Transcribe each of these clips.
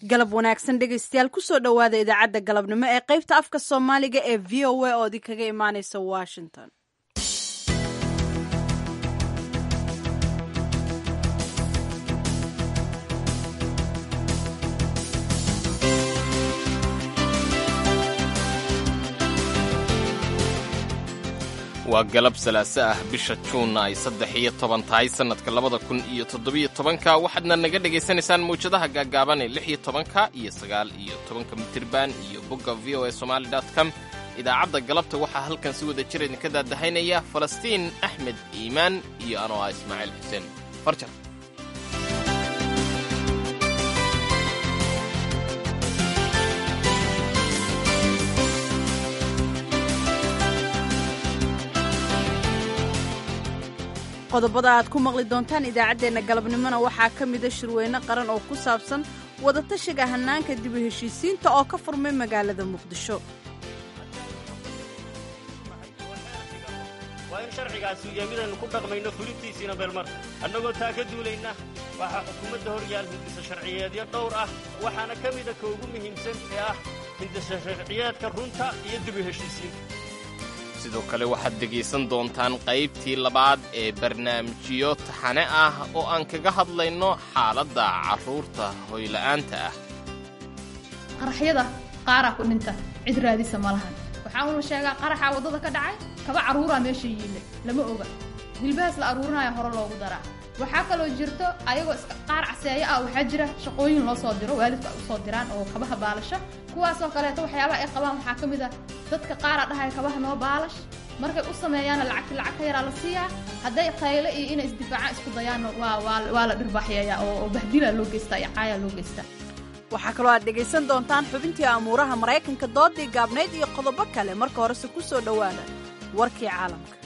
galab wanaagsan dhegaystayaal kusoo dhowaada idaacadda galabnimo ee qaybta afka soomaaliga ee v o a oo idinkaga imaaneysa washington waa galab salaaso ah bisha juunna ay saddex iyo toban tahay sannadka labada kun iyo toddobiyo tobanka waxaadna naga dhegaysanaysaan mawjadaha gaagaaban ee lix iyo tobanka iyo sagaal iyo tobanka mitirban iyo bogga v o a somali dot com idaacadda galabta waxaa halkan si wada jir idinka daadahaynaya falastiin axmed iimaan iyo anoo ah ismaaciil xuseen farjar qodobada aad ku maqli doontaan idaacaddeenna galabnimona waxaa ka mida shirweyne qaran oo ku saabsan wadatashiga hannaanka dib u heshiisiinta oo ka furmay magaalada muqdisho waa in sharcigaasi iyo midaynu ku dhaqmayno fulintiisiina beelmar annagoo taa ka duulayna waxaa xukuumadda hor yaal hindisa sharciyeedyo dhowr ah waxaana ka mida ka ugu muhiimsan ee ah hindisa sharciyeedka runta iyo dib u heshiisiinta sidoo kale waxaad dhegaysan doontaan qaybtii labaad ee barnaamijyo taxane ah oo aan kaga hadlayno xaaladda carruurta hoyla'aanta ah qaraxyada qaaraa ku dhinta cid raadisa ma lahan waxaa uuna sheegaa qaraxaa waddada ka dhacay kaba carruuraa meesha yiille lama oga hilbahaas la aruurinaya hore loogu daraa waxaa kaloo jirto ayagoo qaar caseeyo ah waxaa jira shaqooyin loo soo diro waalidku ay usoo diraan oo kabaha baalasha kuwaasoo kaleeto waxyaabaha ay qabaan waxaa ka mid a dadka qaaraa dhahaya kabaha noo baalash markay u sameeyaana lacagti lacag ka yaraa la siiyaa hadday qayle iyo inay isdifaacaan isku dayaanna waa la dhirbaaxyeeyaa oo bahdilaa loo geystaa iyo caayaa loo geystaa waxaa kaloo aad dhegaysan doontaan xubintii amuuraha maraykanka doodii gaabnayd iyo qodobo kale marka horese ku soo dhowaada warkii caalamka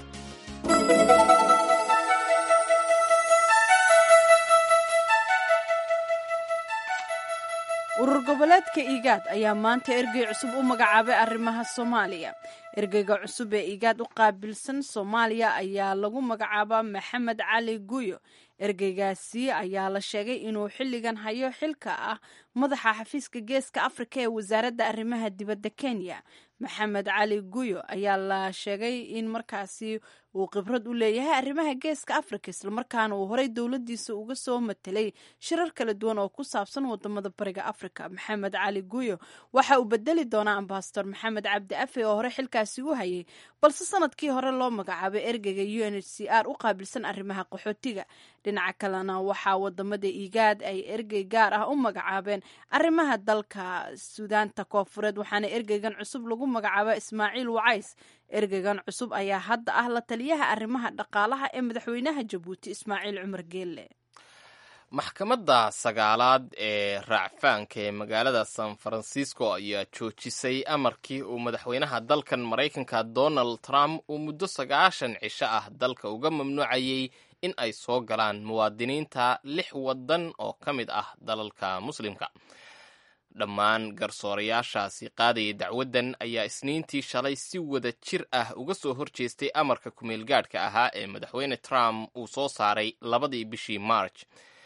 urur goboleedka igaad ayaa maanta ergey cusub u magacaabay arrimaha soomaaliya ergeyga cusub ee igaad u qaabilsan soomaaliya ayaa lagu magacaabaa maxamed cali guyo ergeygaasi ayaa la sheegay inuu xilligan hayo xilka ah madaxa xafiiska geeska afrika ee wasaaradda arrimaha dibadda kenya maxamed cali guyo ayaa la sheegay in markaasi uu khibrad u leeyahay arrimaha geeska afrika islamarkaana uu horey dowladiisa uga soo matelay shirar kala duwan oo ku saabsan wadamada bariga afrika maxamed cali guyo waxa uu bedeli doonaa ambasador maxamed cabdi afe oo hore xilkaasi u hayay balse sanadkii hore loo magacaabay ergeyga u n h c r u qaabilsan arrimaha qaxootiga dhinaca kalena waxaa wadamada igaad ay ergey gaar ah u magacaabeen arrimaha dalka suudaanta koofureed waxaana ergeygan cusub lagu magacaaba ismaaciil wacays ergeygan cusub ayaa hadda ah la taliyaha arrimaha dhaqaalaha ee madaxweynaha jabuuti ismaaciil cumar geelle maxkamadda sagaalaad ee raacfaanka ee magaalada san francisco ayaa joojisay amarkii uu madaxweynaha dalkan maraykanka donald trump uu muddo sagaashan cisho ah dalka uga mamnuucayay in ay soo galaan muwaadiniinta lix waddan oo ka mid ah dalalka muslimka dhammaan garsoorayaashaasi qaadaya dacwaddan ayaa isniintii shalay si wada jir ah uga soo horjeestay amarka kumeelgaadhka ahaa ee madaxweyne trump uu soo saaray labadii bishii march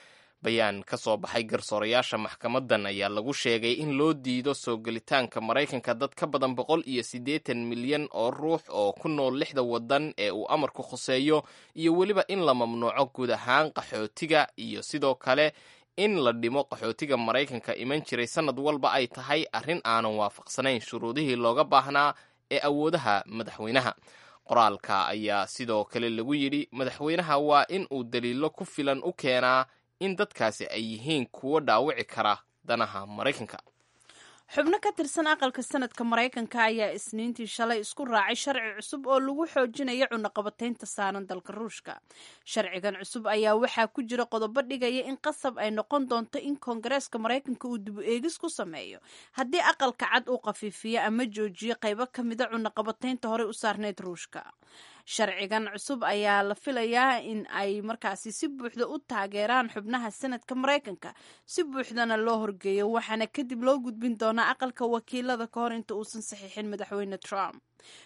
bayaan ka soo baxay garsoorayaasha maxkamaddan ayaa lagu sheegay in loo diido soo gelitaanka maraykanka dad ka badan boqol iyo siddeetan milyan oo ruux oo ku nool lixda waddan ee uu amarku khuseeyo iyo weliba in la mamnuuco guud ahaan qaxootiga iyo sidoo kale in la dhimo qaxootiga maraykanka iman jiray sannad walba ay tahay arrin aanan waafaqsanayn shuruudihii looga baahnaa ee awoodaha madaxweynaha qoraalka ayaa sidoo kale lagu yidhi madaxweynaha waa in uu daliilo ku filan u keenaa in dadkaasi ay yihiin kuwo dhaawici kara danaha maraykanka xubno ka tirsan aqalka sanadka maraykanka ayaa isniintii shalay isku raacay sharci cusub oo lagu xoojinayo cunaqabataynta saaran dalka ruushka sharcigan cusub ayaa waxaa ku jira qodobo dhigaya in qasab ay noqon doonto in koongareeska maraykanka uu dibu eegis ku sameeyo haddii aqalka cad uu khafiifiyo ama joojiyo qaybo ka mida cunaqabataynta horey u saarneyd ruushka sharcigan cusub ayaa la filayaa in ay markaasi si buuxda u taageeraan xubnaha sanadka maraykanka si buuxdana loo horgeeyo waxaana kadib loo gudbin doonaa aqalka wakiilada ka hor inta uusan saxiixin madaxweyne trump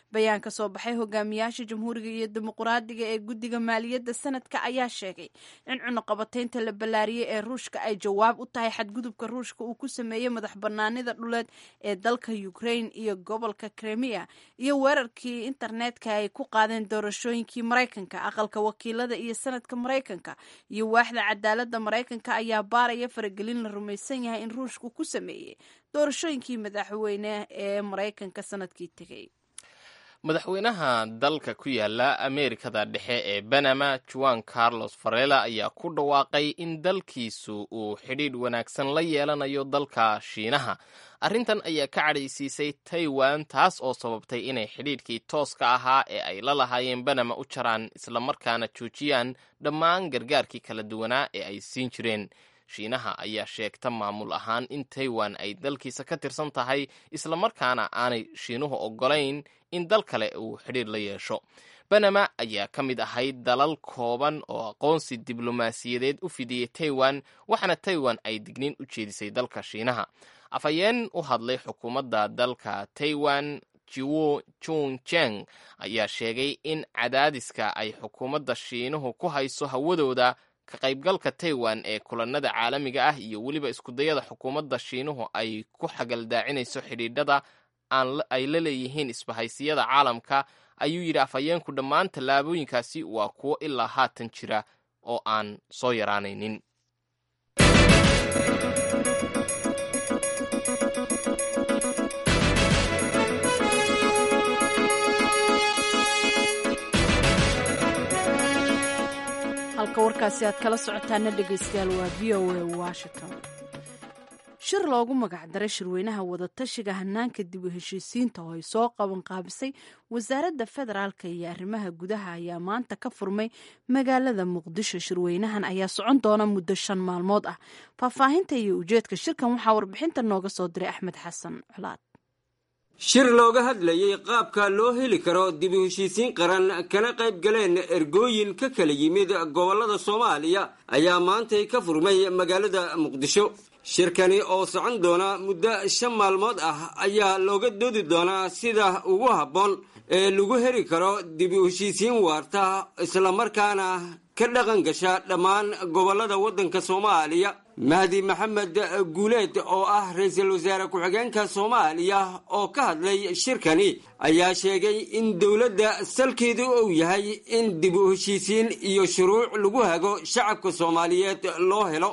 bayaan ka soo baxay hogaamiyaasha jamhuuriga iyo dimuqraadiga ee guddiga maaliyadda sanadka ayaa sheegay in cunuqabataynta la ballaariyey ee ruushka ay jawaab u tahay xadgudubka ruushka uu ku sameeyey madax banaanida dhuleed ee dalka ukraine iyo gobolka kremia iyo weerarkii internetka ay ku qaadeen doorashooyinkii maraykanka aqalka wakiilada iyo sanadka maraykanka iyo waaxda cadaaladda maraykanka ayaa baaraya faragelin la rumaysan yahay in ruushku ku sameeyey doorashooyinkii madaxweyne ee maraykanka sanadkii tegey madaxweynaha dalka ku yaala ameerikada dhexe ee banama juan carlos farela ayaa ku dhawaaqay in dalkiisu uu xidhiidh wanaagsan la yeelanayo dalka shiinaha arrintan ayaa ka cadhaysiisay taiwan taas oo sababtay inay xidhiidhkii tooska ahaa ee ay la lahaayeen banama u jaraan islamarkaana joojiyaan dhammaan gargaarkii kala duwanaa ee ay siin jireen shiinaha ayaa sheegta maamul ahaan in taiwan ay dalkiisa ka tirsan tahay islamarkaana aanay shiinuhu oggolayn in dal kale uu xidhiir la yeesho banama ayaa ka mid ahayd dalal kooban oo aqoonsi diblomaasiyadeed u fidiyey taiwan waxaana taiwan ay digniin u jeedisay dalka shiinaha afhayeen u hadlay xukuumadda dalka taiwan jiwo junjeng ayaa sheegay in cadaadiska ay xukuumadda shiinuhu ku hayso hawadooda ka qaybgalka taiwan ee kulanada caalamiga ah iyo weliba iskudayada xukuumadda shiinuhu ay ku xagaldaacinayso xidhiidhada ay la leeyihiin isbahaysiyada caalamka ayuu yidhi afhayeenku dhammaan tallaabooyinkaasi waa kuwo ilaa haatan jira oo aan soo yaraanaynin halka warkaasi aad kala socotaana dhegaystayaal waa v o a washington shir loogu magacdaray shirweynaha wadatashiga hanaanka dib u heshiisiinta oo ay soo qaban qaabisay wasaaradda federaalka iyo arrimaha gudaha ayaa maanta ka furmay magaalada muqdisho shirweynahan ayaa socon doona muddo shan maalmood ah faahfaahinta iyo ujeedka shirkan waxaa warbixinta nooga soo diray axmed xasan colaad shir looga hadlayey qaabka loo heli karo dib u heshiisiin qaran kana qayb galeen ergooyin ka kala yimid gobollada soomaaliya ayaa maantay ka furmay magaalada muqdisho shirkani oo socon doona muddo shan maalmood ah ayaa looga doodi doonaa sida ugu habboon ee lagu heli karo dib u heshiisiin waarta islamarkaana ka dhaqan gasha dhammaan gobollada waddanka soomaaliya mahdi maxamed guuleed oo ah ra-iisul wasaare ku-xigeenka soomaaliya oo ka hadlay shirkani ayaa sheegay in dowladda salkeedu uu yahay in dib u heshiisiin iyo shuruuc lagu hago shacabka soomaaliyeed loo helo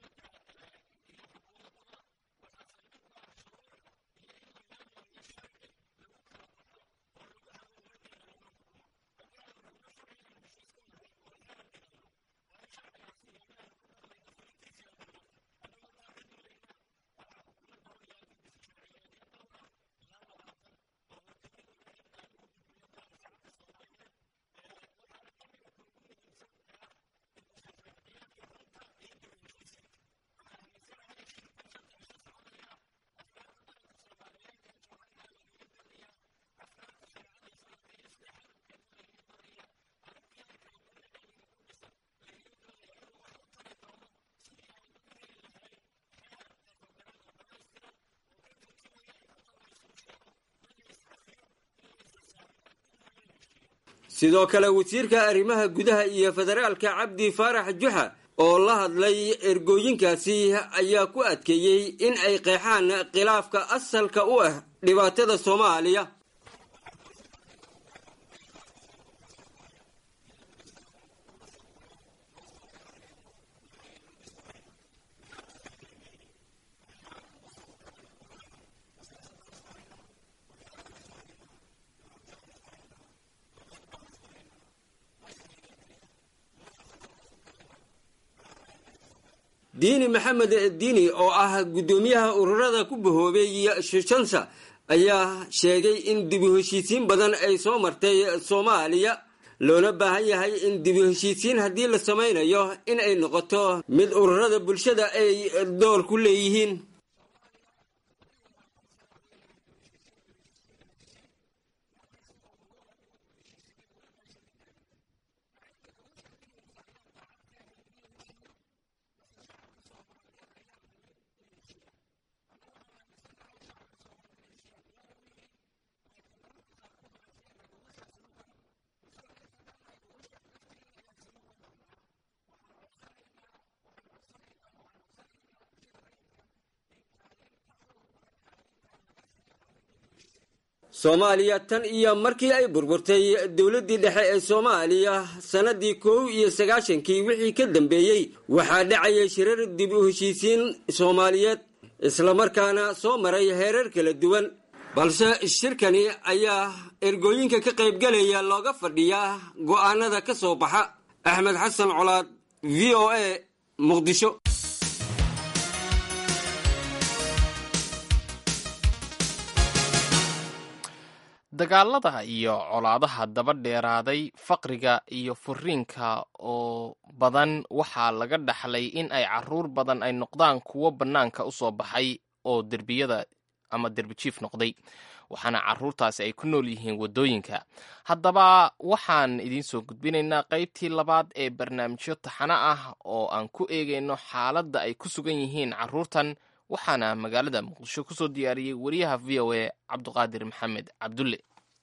sidoo kale wasiirka arrimaha gudaha iyo federaalka cabdi faarax juxa oo la hadlay ergooyinkaasi ayaa ku adkeeyey in ay qeexaan khilaafka asalka u ah dhibaatada soomaaliya diini maxamed diini oo ah guddoomiyaha ururada ku bahoobay shishansa ayaa sheegay in dibu heshiisiin badan ay soo martay soomaaliya loona baahan yahay in dibu heshiisiin haddii la samaynayo in ay noqoto mid ururada bulshada ay door ku leeyihiin soomaaliya tan iyo markii ay burburtay dowladdii dhexe ee soomaaliya sannadii kow iyo sagaashankii wixii ka dambeeyey waxaa dhacayay shirar dib u heshiisiin soomaaliyeed islamarkaana soo maray heerar kala duwan balse shirkani ayaa ergooyinka ka qaybgalaya looga fadhiyaa go'aanada ka soo baxa axmed xasan colaad v o a muqdisho dagaalada iyo colaadaha daba dheeraaday faqriga iyo furiinka oo badan waxaa laga dhaxlay in ay caruur badan ay noqdaan kuwo bannaanka u soo baxay oo derbiyada ama derbijiif noqday waxaana caruurtaasi ay ku nool yihiin waddooyinka haddaba waxaan idiin soo gudbinaynaa qaybtii labaad ee barnaamijyo taxano ah oo aan ku eegayno xaaladda ay ku sugan yihiin caruurtan waxaana magaalada muqdisho ku soo diyaariyey wariyaha v o a cabduqaadir maxamed cabdulle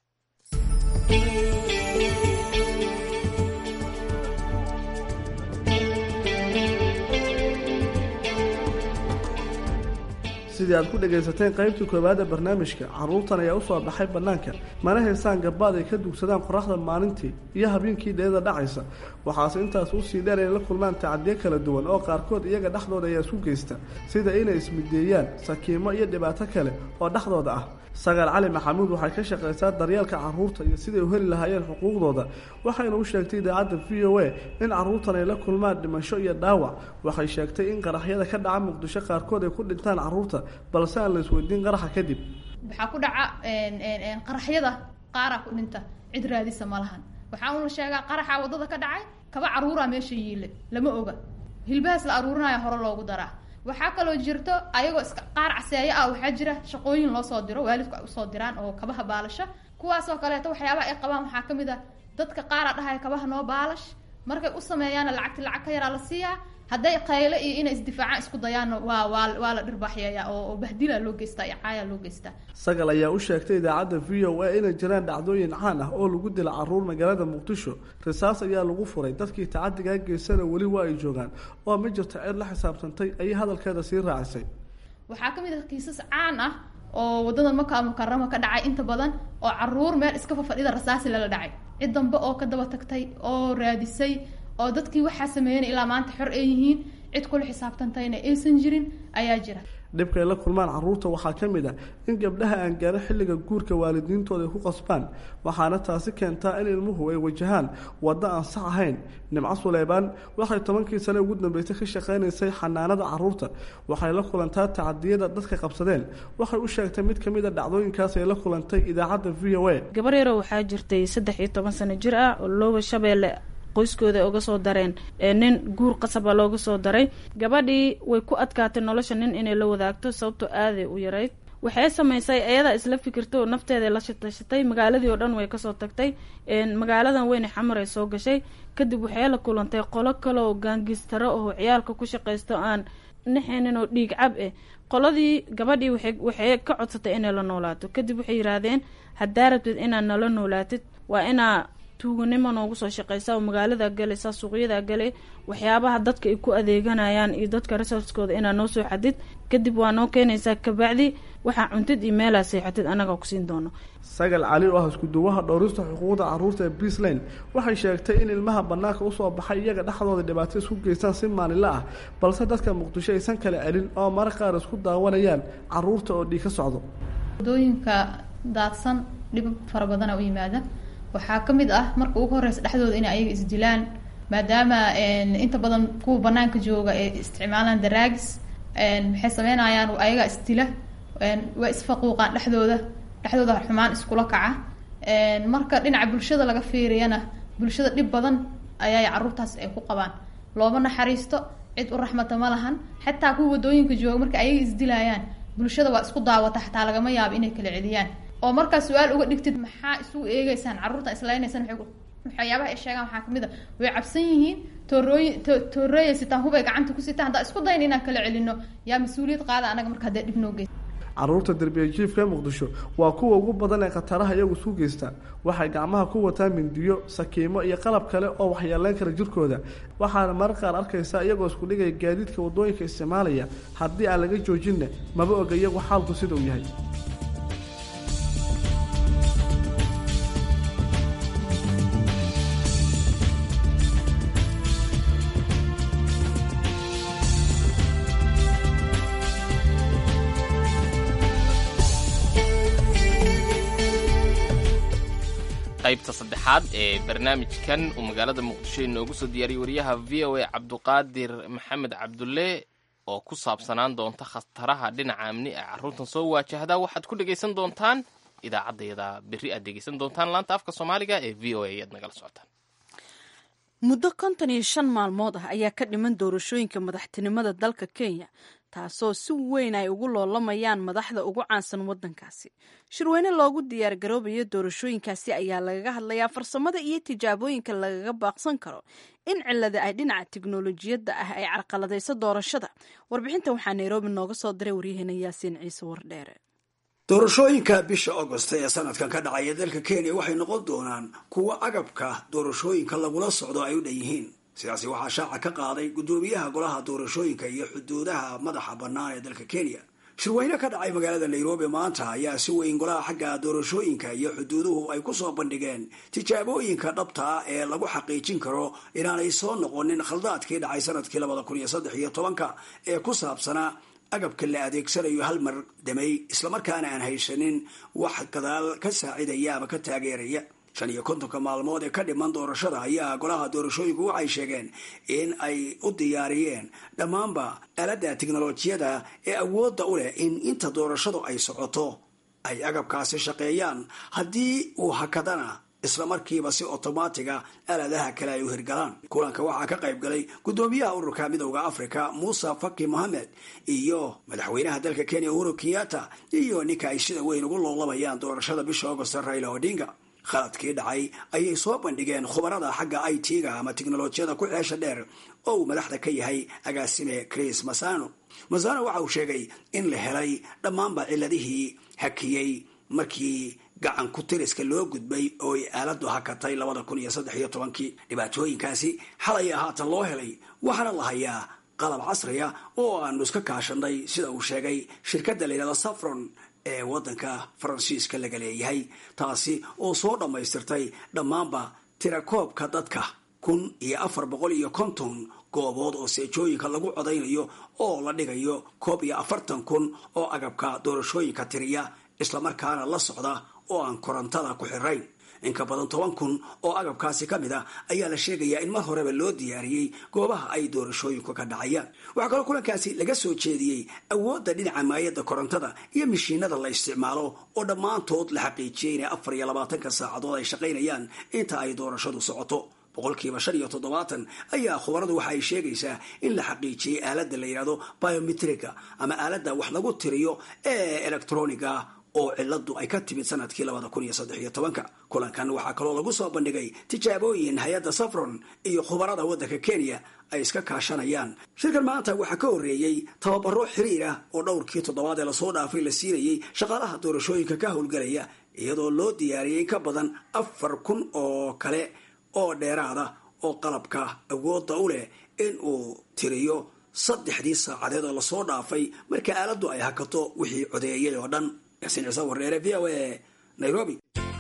sidii aad ku dhegaysateen qaybtii koowaad ee barnaamijka carruurtan ayaa u soo baxay bannaanka mana haysaan gabaad ay ka dugsadaan qoraxda maalintii iyo habeenkii dheeda dhacaysa waxaase intaas usii dheer inay la kulmaan tacadiyo kala duwan oo qaarkood iyaga dhexdooda ayaa isu geysta sida inay ismideeyaan sakiimo iyo dhibaato kale oo dhexdooda ah sagaal cali maxamuud waxay ka shaqaysaa daryeelka carruurta iyo siday u heli lahaayeen xuquuqdooda waxayna u sheegtay idaacadda v o a in carruurtan ay la kulmaan dhimasho iyo dhaawac waxay sheegtay in qaraxyada ka dhaca muqdisho qaarkood ay ku dhintaan carruurta balse aan la isweydiin qaraxa kadib waxaa ku dhaca qaraxyada qaaraa ku dhinta cid raadisa ma lahan waxaa una sheegaa qaraxa waddada ka dhacay kaba caruuraa meesha yiile lama oga hilbahaas la aruurinaya hore loogu daraa waxaa kaloo jirto ayagoo iska qaar caseeyo ah waxaa jira shaqooyin loo soo diro waalidku ay usoo diraan oo kabaha baalasha kuwaasoo kaleeto waxyaabaha ay qabaan waxaa kamid ah dadka qaara dhahaya kabaha noo baalash markay u sameeyaana lacagti lacag ka yaraa la siiyaa hadday qayle iyo inay isdifaacaan isku dayaanna waa waa waa la dhirbaaxyaya oo bahdila loo geystaa iyo caaya loo geystaa sagal ayaa u sheegtay idaacadda v o a inay jiraan dhacdooyin caan ah oo lagu dila caruur magaalada muqdisho risaas ayaa lagu furay dadkii tacadigaa geysana weli waa ay joogaan oo ma jirto cid la xisaabtantay ayay hadalkeeda sii raacisay waxaa ka mid ah kiisas caan ah oo waddada maka mukarama ka dhacay inta badan oo caruur meel iska fafadhida rasaasi lala dhacay cid dambe oo ka daba tagtay oo raadisay oo dadkii waxaa sameeyanay ilaa maanta xor ay yihiin cid kula xisaabtantayna aysan jirin ayaa jira dhibka ay la kulmaan carruurta waxaa ka mid ah in gabdhaha aan gaarin xilliga guurka waalidiintooda ay ku qasbaan waxaana taasi keentaa in ilmuhu ay wajahaan waddo aan sax ahayn nimco suleybaan waxay tobankii sane ugu dambeysay ka shaqaynaysay xanaanada carruurta waxay la kulantaa tacadiyada dadka qabsadeen waxay u sheegtay mid ka mid a dhacdooyinkaas ay la kulantay idaacadda v o a gabar yaro waxaa jirtay saddex iyo toban sano jir ah oo looba shabeelle qoyskooda uga soo dareen nin guur qasaba looga soo daray gabadhii way ku adkaatay nolosha nin inay la wadaagto sababtoo aaday u yarayd waxay samaysay ayadaa isla fikirtay oo nafteeda la shatashatay magaaladii oo dhan way kasoo tagtay magaaladan weyne xamar ay soo gashay kadib waxay la kulantay qolo kale oo gaangistaro oo ciyaalka ku shaqaysto aan naxaynin oo dhiig cab eh qoladii gabadhii waxay ka codsatay inay la noolaato kadib waxay yihaahdeen haddaa rabtid inaad nala noolaatid waa inaa tuuganimo noogu soo shaqeysa oo magaalada galaysa suuqyada galay waxyaabaha dadka ay ku adeeganayaan iyo dadka resorskooda inaa noo soo xadid kadib waa noo keenaysaa kabacdi waxaa cuntid iyo meelaa seexatid annagaa kusiin doono sagal cali oo ah iskuduwaha dhowrista xuquuqda carruurta ee beasland waxay sheegtay in ilmaha bannaanka usoo baxay iyaga dhexdooda dhibaato isku geystaan si maalinla ah balse dadka muqdisho aysan kala celin oo mara qaar isku daawanayaan carruurta oo dhiig ka socdo wadooyinka daadsan dhib fara badana u yimaada waxaa ka mid ah marka ugu horeysa dhexdooda inay ayaga isdilaan maadaama inta badan kuwa banaanka jooga ay isticmaalaan daraagis maxay sameynayaan ayagaa isdila waa isfaquuqaan dhexdooda dhexdooda xumaan iskula kaca marka dhinaca bulshada laga fiiriyana bulshada dhib badan ayaa caruurtaas ay ku qabaan looma naxariisto cid u raxmata ma lahan xataa kuwa wadooyinka jooga marka ayaga isdilayaan bulshada waa isku daawata xataa lagama yaabo inay kala celiyaan oo markaa su-aal uga dhigtid maxaa isugu eegeysaan carruurtan isleynaysaan waxyaabaha ay sheegaan waxaa kamid a way cabsan yihiin toorooyi toorooya sitaan hubay gacanta ku sitaan haddaa isku dayn inaan kala celino yaa mas-uuliyad qaada anaga marka hadee dhib noo geysa carruurta derbiya jiifka ee muqdisho waa kuwa ugu badan ee khataraha iyagu isu geysta waxay gacmaha ku wataan mindiyo sakiimo iyo qalab kale oo waxyeeleyn kara jirkooda waxaana marar qaar arkaysaa iyagoo isku dhigaya gaadiidka waddooyinka isticmaalaya haddii aan laga joojinna maba oga iyagu xaalku sida uu yahay qaybta saddexaad ee barnaamijkan uu magaalada muqdisho inoogu soo diyaariyey wariyaha v o a cabduqaadir maxamed cabdulle oo ku saabsanaan doonta khataraha dhinaca amni ee carruurtan soo waajahda waxaad ku dhegaysan doontaan idaacaddayada berri aad dhegaysan doontaan laanta afka soomaaliga ee v o a ayaad nagala socotaan muddo konton iyo shan maalmood ah ayaa ka dhiman doorashooyinka madaxtinimada dalka kenya taasoo si weyn ay ugu loolamayaan madaxda ugu caansan waddankaasi shirweyne loogu diyaargaroobayo doorashooyinkaasi ayaa lagaga hadlayaa farsamada iyo tijaabooyinka lagaga baaqsan karo in cilada ay dhinaca tiknolojiyadda ah ay carqaladayso doorashada warbixinta waxaa nairobi nooga soo diray waryaheena yaasiin ciise wardheere doorashooyinka bisha agost ee sanadkan ka dhacaya dalka kenya waxay noqon doonaan kuwo agabka doorashooyinka lagula socdo ay u dhan yihiin sidaasi waxaa shaaca ka qaaday guddoomiyaha golaha doorashooyinka iyo xuduudaha madaxa bannaan ee dalka kenya shirweyne ka dhacay magaalada nairobi maanta ayaa si weyn golaha xagga doorashooyinka iyo xuduuduhu ay kusoo bandhigeen tijaabooyinka dhabta ah ee lagu xaqiijin karo inaanay soo noqonin khaldaadkii dhacay sanadkii labada kun iyo saddex iyo tobanka ee ku saabsanaa agabka la adeegsanayo hal mar damay islamarkaana aan haysanin wax gadaal ka saacidaya ama ka taageeraya shan iyo kontonka maalmood ee ka dhiman doorashada ayaa golaha doorashooyinku waxay sheegeen in ay u diyaariyeen dhammaanba aaladda tiknolojiyada ee awoodda u leh in inta doorashadu ay socoto ay agabkaasi shaqeeyaan haddii uu hakadana isla markiiba si otomaatiga aaladaha kale ay u hirgalaan kulanka waxaa ka qayb galay guddoomiyaha ururka midowda africa muuse faki mohamed iyo madaxweynaha dalka kenya uhuru kenyatta iyo ninka ay sida weyn ugu loolabayaan doorashada bisha augost raila odinga khaladkii dhacay ayay soo bandhigeen khubarada xagga i t-ga ama tiknolojiyada ku xeesha dheer oo uu madaxda ka yahay agaasime chris masano masano waxa uu sheegay in la helay dhammaanba ciladihii hakiyey markii gacan ku tiriska loo gudbay oo ay aaladu hakatay labada kun iyo saddex iyo tobankii dhibaatooyinkaasi xalaya haatan loo helay waxaana la hayaa qalab casriya oo aanu iska kaashanay sida uu sheegay shirkadda layidhahda safron ee waddanka faransiiska laga leeyahay taasi oo soo dhammaystirtay dhammaanba tirakoobka dadka kun iyo afar boqol iyo konton goobood oo seejooyinka lagu codaynayo oo la dhigayo koob iyo afartan kun oo agabka doorashooyinka tiriya islamarkaana la socda oo aan korontada ku xirayn in ka badan toban kun oo agabkaasi ka mid a ayaa la sheegayaa in mar horeba loo diyaariyey goobaha ay doorashooyinku ka dhacayaan waxaa kaloo kulankaasi laga soo jeediyey awoodda dhinaca maayadda korontada iyo mishiinada la isticmaalo oo dhammaantood la xaqiijiyey inay afar iyo labaatanka saacadood ay shaqaynayaan inta ay doorashadu socoto boqolkiiba shan iyo toddobaatan ayaa khubaradu waxa ay sheegaysaa in la xaqiijiyey aaladda la yidhahdo biometriga ama aaladda wax lagu tiriyo ee electroniga oo ciladu ay ka timid sanadkii labada kun iyo saddex iyo tobanka kulankan waxaa kaloo lagu soo bandhigay tijaabooyin hay-adda safron iyo khubarada waddanka kenya ay iska kaashanayaan shirkan maanta waxaa ka horreeyey tababaro xiriir ah oo dhowrkii toddobaad ee lasoo dhaafay la siinayey shaqaalaha doorashooyinka ka howlgelaya iyadoo loo diyaariyey ka badan afar kun oo kale oo dheeraada oo qalabka awoodda u leh in uu tiriyo saddexdii saacadeed oo lasoo dhaafay marka aaladdu ay hakato wixii codeeyay oo dhan yaasiin ciise warreere v o a nairobi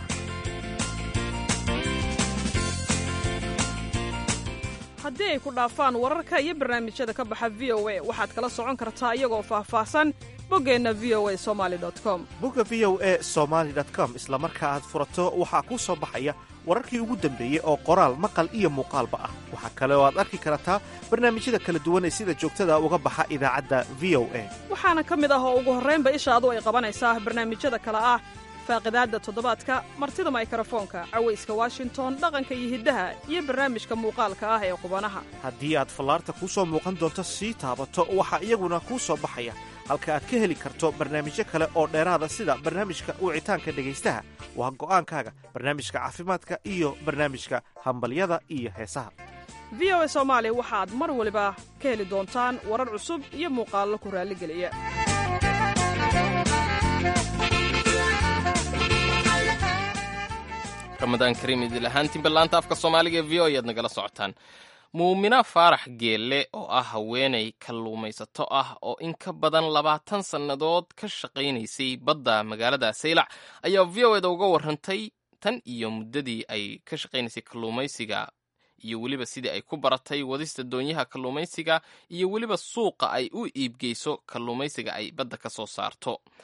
haddii ay ku dhaafaan wararka iyo barnaamijyada ka baxa v o a waxaad kala socon kartaa iyagoo faahfaahsan boggeenna v o a somali com bogga v o a somaali com isla marka aad furato waxaa kuu soo baxaya wararkii ugu dambeeyey oo qoraal maqal iyo muuqaalba ah waxaa kale oo aad arki kartaa barnaamijyada kala duwan ee sida joogtada uga baxa idaacadda v o a waxaana ka mid ah oo ugu horraynba ishaadu ay qabanaysaa barnaamijyada kale ah faaqidaadda toddobaadka martida maykarafoonka cawayska washington dhaqanka iyo hiddaha iyo barnaamijka muuqaalka ah ee qubanaha haddii aad fallaarta kuu soo muuqan doonto sii taabato waxaa iyaguna kuu soo baxaya halka aad ka heli karto barnaamijyo kale oo dheeraada sida barnaamijka wicitaanka dhegaystaha waa go'aankaaga barnaamijka caafimaadka iyo barnaamijka hambalyada iyo heesaha v o a soomaali waxaad mar waliba ka heli doontaan warar cusub iyo muuqaallo ku raalligeliya ramadaan kariim idil ahaantiinba laanta afka soomaaliga ee v o ayaad nagala socotaan muumina faarax geelle oo ah haweenay kalluumaysato ah oo in ka badan labaatan sannadood ka shaqaynaysay badda magaalada saylac ayaa v o eda uga warrantay tan iyo muddadii ay ka shaqaynaysay kalluumaysiga iyo weliba sidii ay ku baratay wadista doonyaha kalluumaysiga iyo weliba suuqa ay u iibgeyso kalluumaysiga ay badda ka soo saarto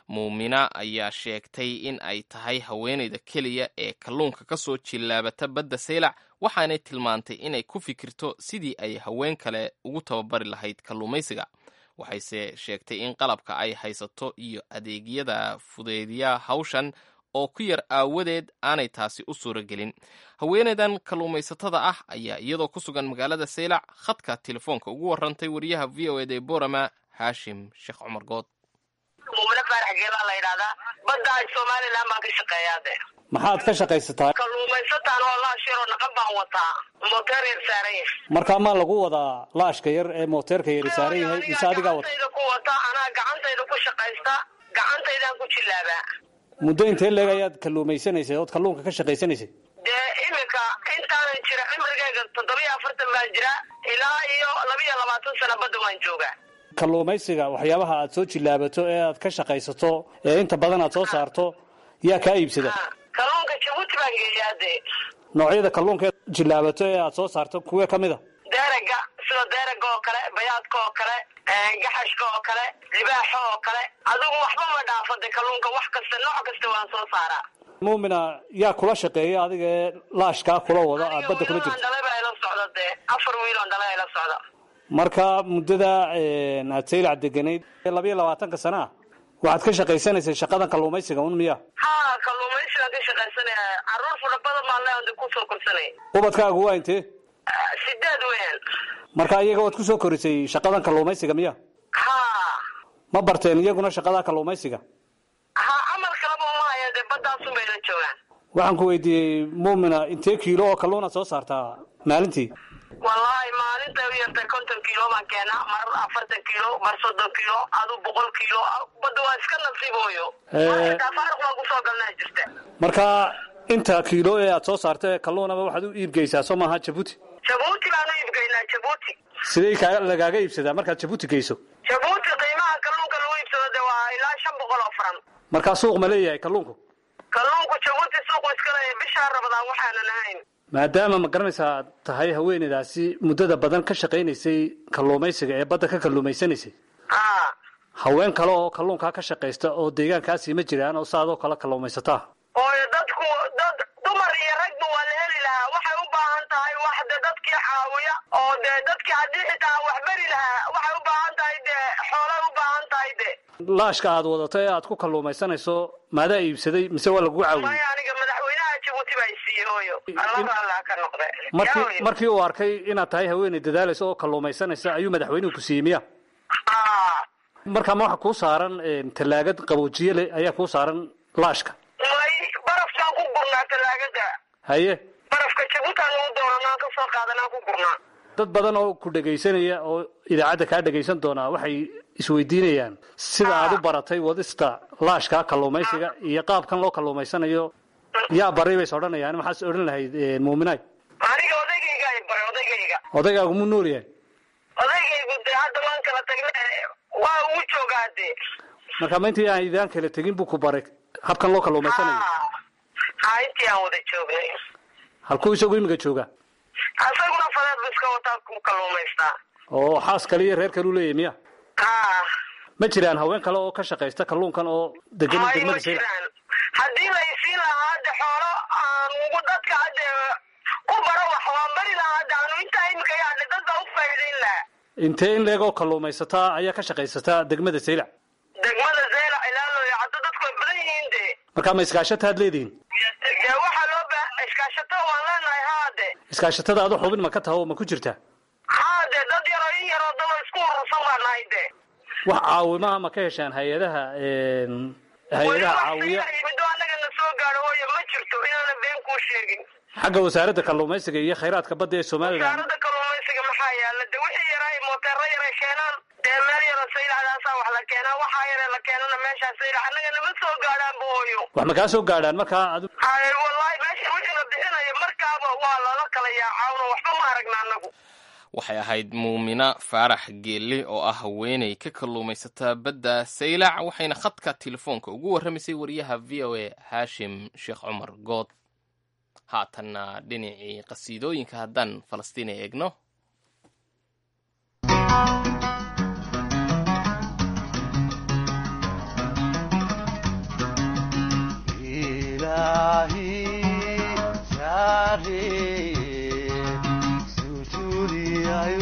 muumina ayaa sheegtay in ay tahay haweenayda keliya ee kalluunka ka soo jillaabata badda saylac waxaanay tilmaantay inay ku fikirto sidii ay haween kale ugu tababari lahayd kalluumaysiga waxayse sheegtay in qalabka ay haysato iyo adeegyada fudeediya hawshan oo ku yar aawadeed aanay taasi u suuro gelin haweenaydan kalluumaysatada ah ayaa iyadoo ku sugan magaalada saylac khadka telefoonka ugu warantay wariyaha v o ed ee borama haashim sheekh cumar good muumine faarax geelaa la yidhahdaa badda somalilan baan ka shaqeeyaade maxaad ka shaqaysataa kalluumaysataan oo laashiroo naqan baan wataa moteer yar saaran yahay markaa maa lagu wadaa laashka yar ee mooteerka yari saaran yahay mise adigaa wata gacantayda ku wata anaa gacantayda ku shaqaysta gacantaydaan ku jillaabaa muddo intee leeg ayaad kalluumaysanaysay ood kalluunka ka shaqaysanaysay dee iminka intaanan jira cimrigayga toddobiyo afartan baan jira ilaa iyo labiyo labaatan sano badda waan joogaa kalluumaysiga waxyaabaha aad soo jillaabato ee aad ka shaqaysato ee inta badan aad soo saarto yaa kaa iibsada kalluunka jabuuti baan geeyaa dee noocyada kalluunka ee jillaabato ee aad soo saarto kuwee ka mid a deeraga sida deeraga oo kale bayaadka oo kale gaxashka oo kale libaaxa oo kale adigu waxba ma dhaafade kalluunka wax kasta nooc kasta waan soo saaraa muumina yaa kula shaqeeya adiga ee laashkaa kula wada aad badda kula jirto dhalay baa ila socda dee afar wiiloon dhalay ila socda marka muddada aad saylac deganayd labayo labaatanka sana ah waxaad ka shaqaysanaysay shaqadan kalluumaysiga un miya ha kalluumaysigaan ka shaqaysanaya caruur fara badan baan leeyahay kusoo korsanay ubadkaagu waa intee sideed weyn marka iyaga waad kusoo korisay shaqadan kalluumaysiga miya ha ma barteen iyaguna shaqada kalluumaysiga ha camal kalaba uma haya dee badaasun bayna joogaan waxaan ku weydiiyey muumina intee kiilo oo kalluunaad soo saartaa maalintii wallaahi maalintay u yartay konton kiilo baan keenaa mar afartan kiilo mar soddon kiilo adu boqol kiilo badda waa iska nasiibooyo faaruq baan kusoo galnaa jirta marka inta kiilo ee aad soo saarta ee kalluunaba waxaad u iibgeysaa soo maaha jabuuti jabuuti baan u iibgeynaa jabuuti sidee kaa lagaaga iibsadaa markaad jabuuti geyso jabuuti qiimaha kalluunka lagu iibsado de waa ilaa shan boqol oo faran markaa suuq ma leeyahay kalluunku kalluunku jabuuti suuqu iska leeyahay bishaa rabadaan waxaanan ahayn maadaama ma garanaysaa aad tahay haweeneydaasi muddada badan ka shaqaynaysay kalluumaysiga ee badda ka kalluumaysanaysay haween kale oo kalluunkaa ka shaqaysta oo deegaankaasii ma jiraan oo saadoo kale kalluumaysataa ooyo dadku dad dumar iyo ragba waa la heli lahaa waxay u baahan tahay wax de dadkii caawiya oo dee dadkii haddii xitaa wax beri lahaa waxay u baahan tahay dee xoolay u baahan tahay de laashka aad wadato ee aad ku kalluumaysanayso maadaa iibsaday mise waa lagu caawiyey maya aniga madaxweynaha jabuuti baa isiiyey hooyo allah allah ka noqde markii markii uu arkay inaad tahay haweeney dadaalaysa oo kalluumaysanaysa ayuu madaxweynuhu ku siiyey miya markaa ma waxa kuu saaran tallaagad qaboojiye leh ayaa kuu saaran laashka may barafkaan ku gurnaa tallaagada haye barafka jabuutaan ugu doonanaa ka soo qaadanaa ku gurnaa dad badan oo ku dhegaysanaya oo idaacadda kaa dhegaysan doonaa waxay isweydiinayaan sida aad u baratay wadista laashka kalluumaysiga iyo qaabkan loo kalluumaysanayo yaa baray bays odhanayaan maxaas odhan lahayd muuminaay aniga odaygayga ay baray odaygayga odaygaagu mu nool yahay odaygaygu dee hadda waan kala tagne waa ugu joogaa dee marka ma intii aan idaan kala tegin buu ku baray habkan loo kalluumaysanayo ha intii aan wada joognay halkuu isagu imiga joogaa isaguna fadeed bu iska wataa ku kalluumaystaa oo xaas kale iyo reer kale u leeyahy miya ha ma jiraan haween kale oo ka shaqaysta kalluunkan oo degan may ma degmada saylac jiraan haddii la isiin lahaa hadde xoolo aan ugu dadka hadde ku baro wax waan bari lahaa hadde aanu intaa imika yaadhe dad baa u faa'iidayn lahaa intee in leeg oo kalluumaysataa ayaa ka shaqaysataa degmada saylac degmada zeylac ilaalooyo hadda dadku way badan yihiin de markaa ma iskaashataad leedihiin dee waxaa loo ba iskaashato waan leenahay haade iskaashatada adu xubin ma ka taho ma ku jirtaa haade dad yaroo in yaroo daba isku urursan baa nahay de wax caawimaha ma ka heshaan hay-adaha hay-adaha caawiya middo annaga na soo gaadho hooyo ma jirto inaana been kuu sheegin xagga wasaaradda kalluumaysiga iyo khayraadka badda ee somalilan wasaaradda kalluumaysiga maxaa yaala de wixii yaraa mooteero yaray keenaan dee meel yaroo saylacdaasaa wax la keenaa waxaa yare la keenana meeshaa saylac annaga nama soo gaadhaanba hooyo wax ma kaa soo gaadhaan markaa adu haye wallahi meesha wixii la bixinayo markaaba waa lala kala yaacawno waxba ma aragna annagu waxay ahayd muumina faarax geelle oo ah haweeney ka kalluumaysata badda saylac waxayna khadka telefoonka ugu warramaysay wariyaha v o a haashim sheekh cumar good haatanna dhinacii qasiidooyinka haddaan falastiin eegno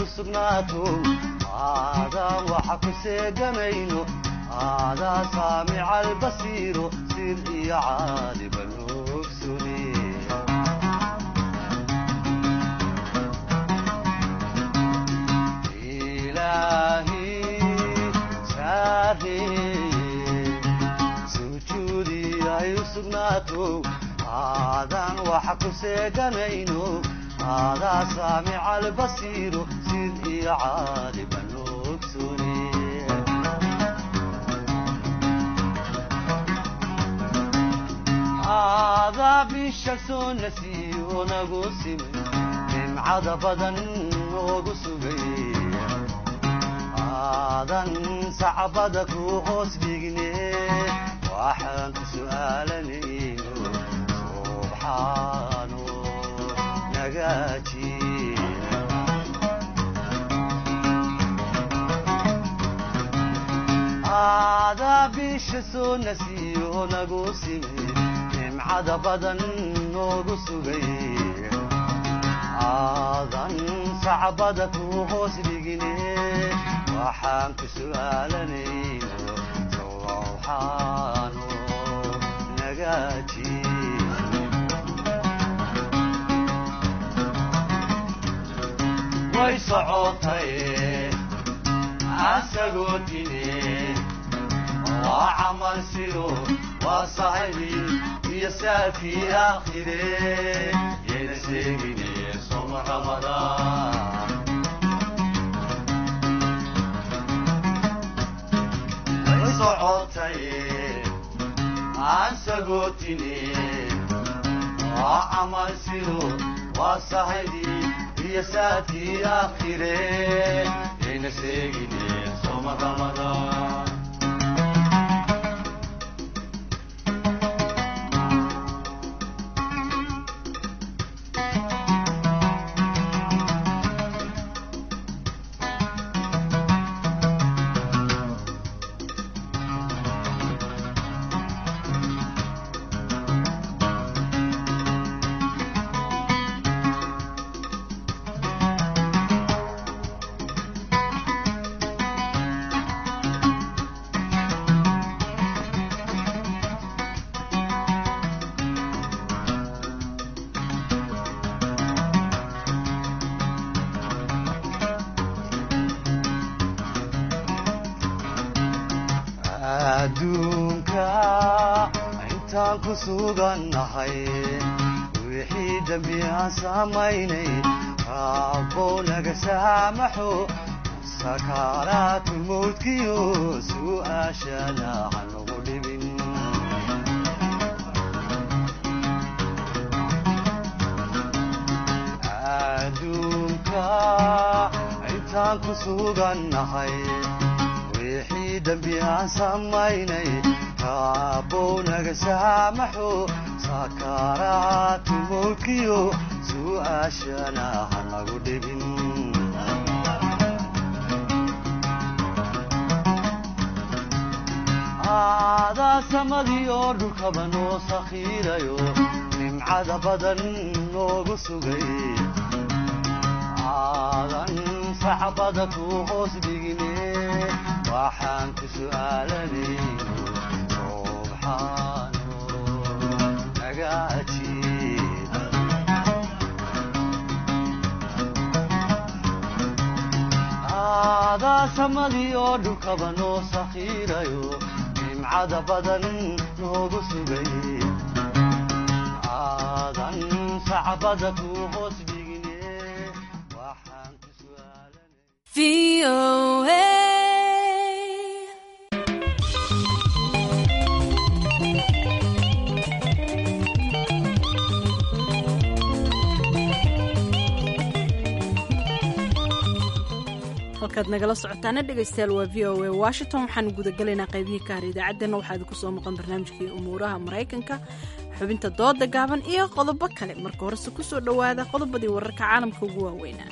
sugnaato aadaan waxa ku seegamayno aadaa saamica albasiiro sir iyo caaliba noogsune ilaahi saareye sujuudi ay u sugnaato aadaan waxa ku seeganayno aadaa saamica albasiiro sid iyo caaliba noogsune aadaa bisha soo nasiyo nagu simay nimcada badan noogu sugay aadan sacbada ku hoos dhigne waxaan ku su'aalanayno subxaano nagaaji aadaa bisha soo nasiyo nagu simay nimcada badan noogu sugay aadan sacbada ku hoos dhigine waxaan ku su'aalanayno sowxaano nagaaji way socotay asagoo dine waa camal sido waa saxibi iyo saafii aakhire yayna sheegine soma ramadaan way socotay aan sagootine waa camal sido waa saxibi iyo saafii aakhire yayna sheegine soma ramadaan adduunka intaan ku sugannahay wixii dembi aan samaynay raabbow naga saamaxo sakaaraatu mawdkiyo su'aashana hanagu dhibin adduunka intaan ku sugannahay wixii dembi aan samaynay raabbow naga saamaxo sakaaraatu mawdkiyo su'aashana hanagu dhibin aadaa samadii oo dhulkaba noo sakhiirayo nimcada badan noogu sugay aadan sacbada ku hoos dhigine waxaan ku su'aalanayno subxaano nagaajiib aadaa samadii oo dhulkaba noo sakhiirayo nimcada badan noogu sugay aadan sacbada ku hoos dhigine waxaan ku halkaad nagala socotaana dhegaystayaal waa v o a washington waxaanu gudagalaynaa qaybihii ka har idaacaddeenna waxaa idinku soo maqan barnaamijkii umuuraha maraykanka xubinta dooda gaaban iyo qodobo kale marka horese ku soo dhowaada qodobadii wararka caalamka ugu waaweynaa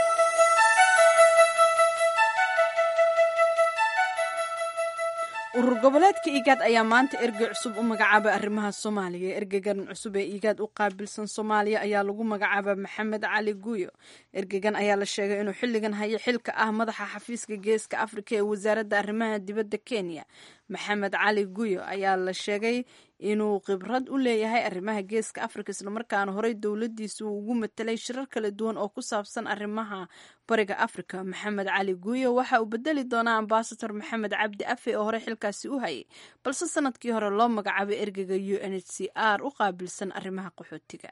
urur goboleedka igaad ayaa maanta ergey cusub u magacaabay arrimaha soomaaliya ergeygan cusub ee igaad u qaabilsan soomaaliya ayaa lagu magacaaba maxamed cali guyo ergeygan ayaa la sheegay inuu xilligan hayo xilka ah madaxa xafiiska geeska afrika ee wasaaradda arrimaha dibadda kenya maxamed cali guyo ayaa la sheegay inuu khibrad u leeyahay arrimaha geeska afrika islamarkaana horey dowladiisa uu ugu matelay shirar kala duwan oo ku saabsan arrimaha bariga afrika maxamed cali guyo waxa uu bedeli doonaa ambasador maxamed cabdi afe oo horey xilkaasi u hayay balse sanadkii hore loo magacaabay ergeyga u n h c r u qaabilsan arrimaha qaxootiga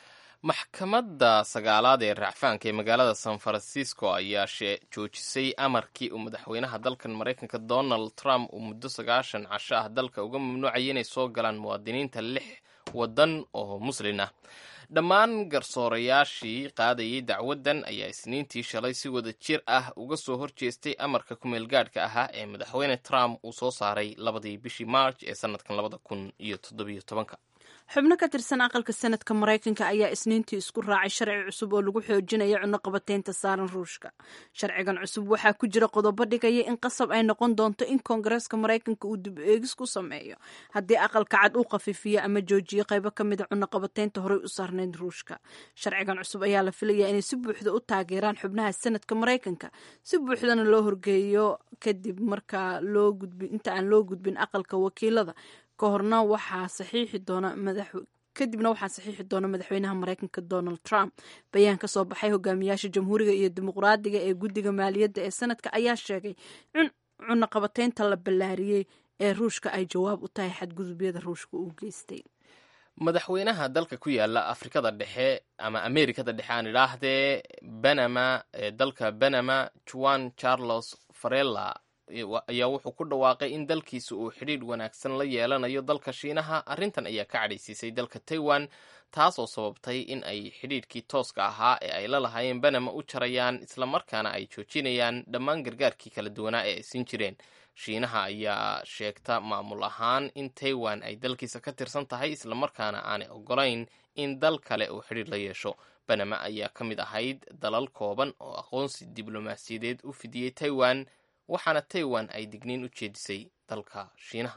maxkamadda sagaalaad ee racfaanka ee magaalada san francisco ayaa joojisay amarkii uu madaxweynaha dalkan maraykanka donald trump uu muddo sagaashan casho ah dalka uga mamnuucayay inay soo galaan muwaadiniinta lix waddan oo muslin ah dhammaan garsoorayaashii qaadayay dacwaddan ayaa isniintii shalay si wada jir ah uga soo horjeestay amarka kumeelgaadhka ahaa ee madaxweyne trump uu soo saaray labadii bishii march ee sanadkan labada kun iyo toddobiyo tobanka xubno ka tirsan aqalka sanadka maraykanka ayaa isniintii isku raacay sharci cusub oo lagu xoojinayo cunno qabateynta saaran ruushka sharcigan cusub waxaa ku jira qodobo dhigaya in qasab ay noqon doonto in koongareeska maraykanka uu dib eegis ku sameeyo haddii aqalka cad uu khafiifiyo ama joojiyo qaybo ka mida cunno qabateynta horey u saarnayd ruushka sharcigan cusub ayaa la filayaa inay si buuxda u taageeraan xubnaha sanadka maraykanka si buuxdana loo horgeeyo kadib markaa loo gudbin inta aan loo gudbin aqalka wakiilada kahorna waxaa saxiixi doona madax kadibna waxaa saxiixi doona madaxweynaha maraykanka donald trump bayaan ka soo baxay hogaamiyaasha jamhuuriga iyo dimuqraadiga ee guddiga maaliyadda ee sanadka ayaa sheegay in cunaqabateynta la ballaariyey ee ruushka ay jawaab u tahay xadgudubyada ruushka uu geystay madaxweynaha dalka ku yaala afrikada dhexe ama amerikada dhexe aan idhaahdee banama ee dalka banama juan charles farella ayaa wuxuu ku dhawaaqay in dalkiisa uu xidhiidh wanaagsan la yeelanayo dalka shiinaha arrintan ayaa ka cadhaysiisay dalka taiwan taasoo sababtay in ay xidhiidhkii tooska ahaa ee ay la lahaayeen banama u jarayaan islamarkaana ay joojinayaan dhammaan gargaarkii kala duwanaa ee ay siin jireen shiinaha ayaa sheegta maamul ahaan in taiwan ay dalkiisa ka tirsan tahay islamarkaana aanay ogolayn in dal kale uu xidhiidh la yeesho banama ayaa ka mid ahayd dalal kooban oo aqoonsi diblomaasiyadeed u fidiyey taiwan waxaana taiwan ay digniin u jeedisay dalka shiinaha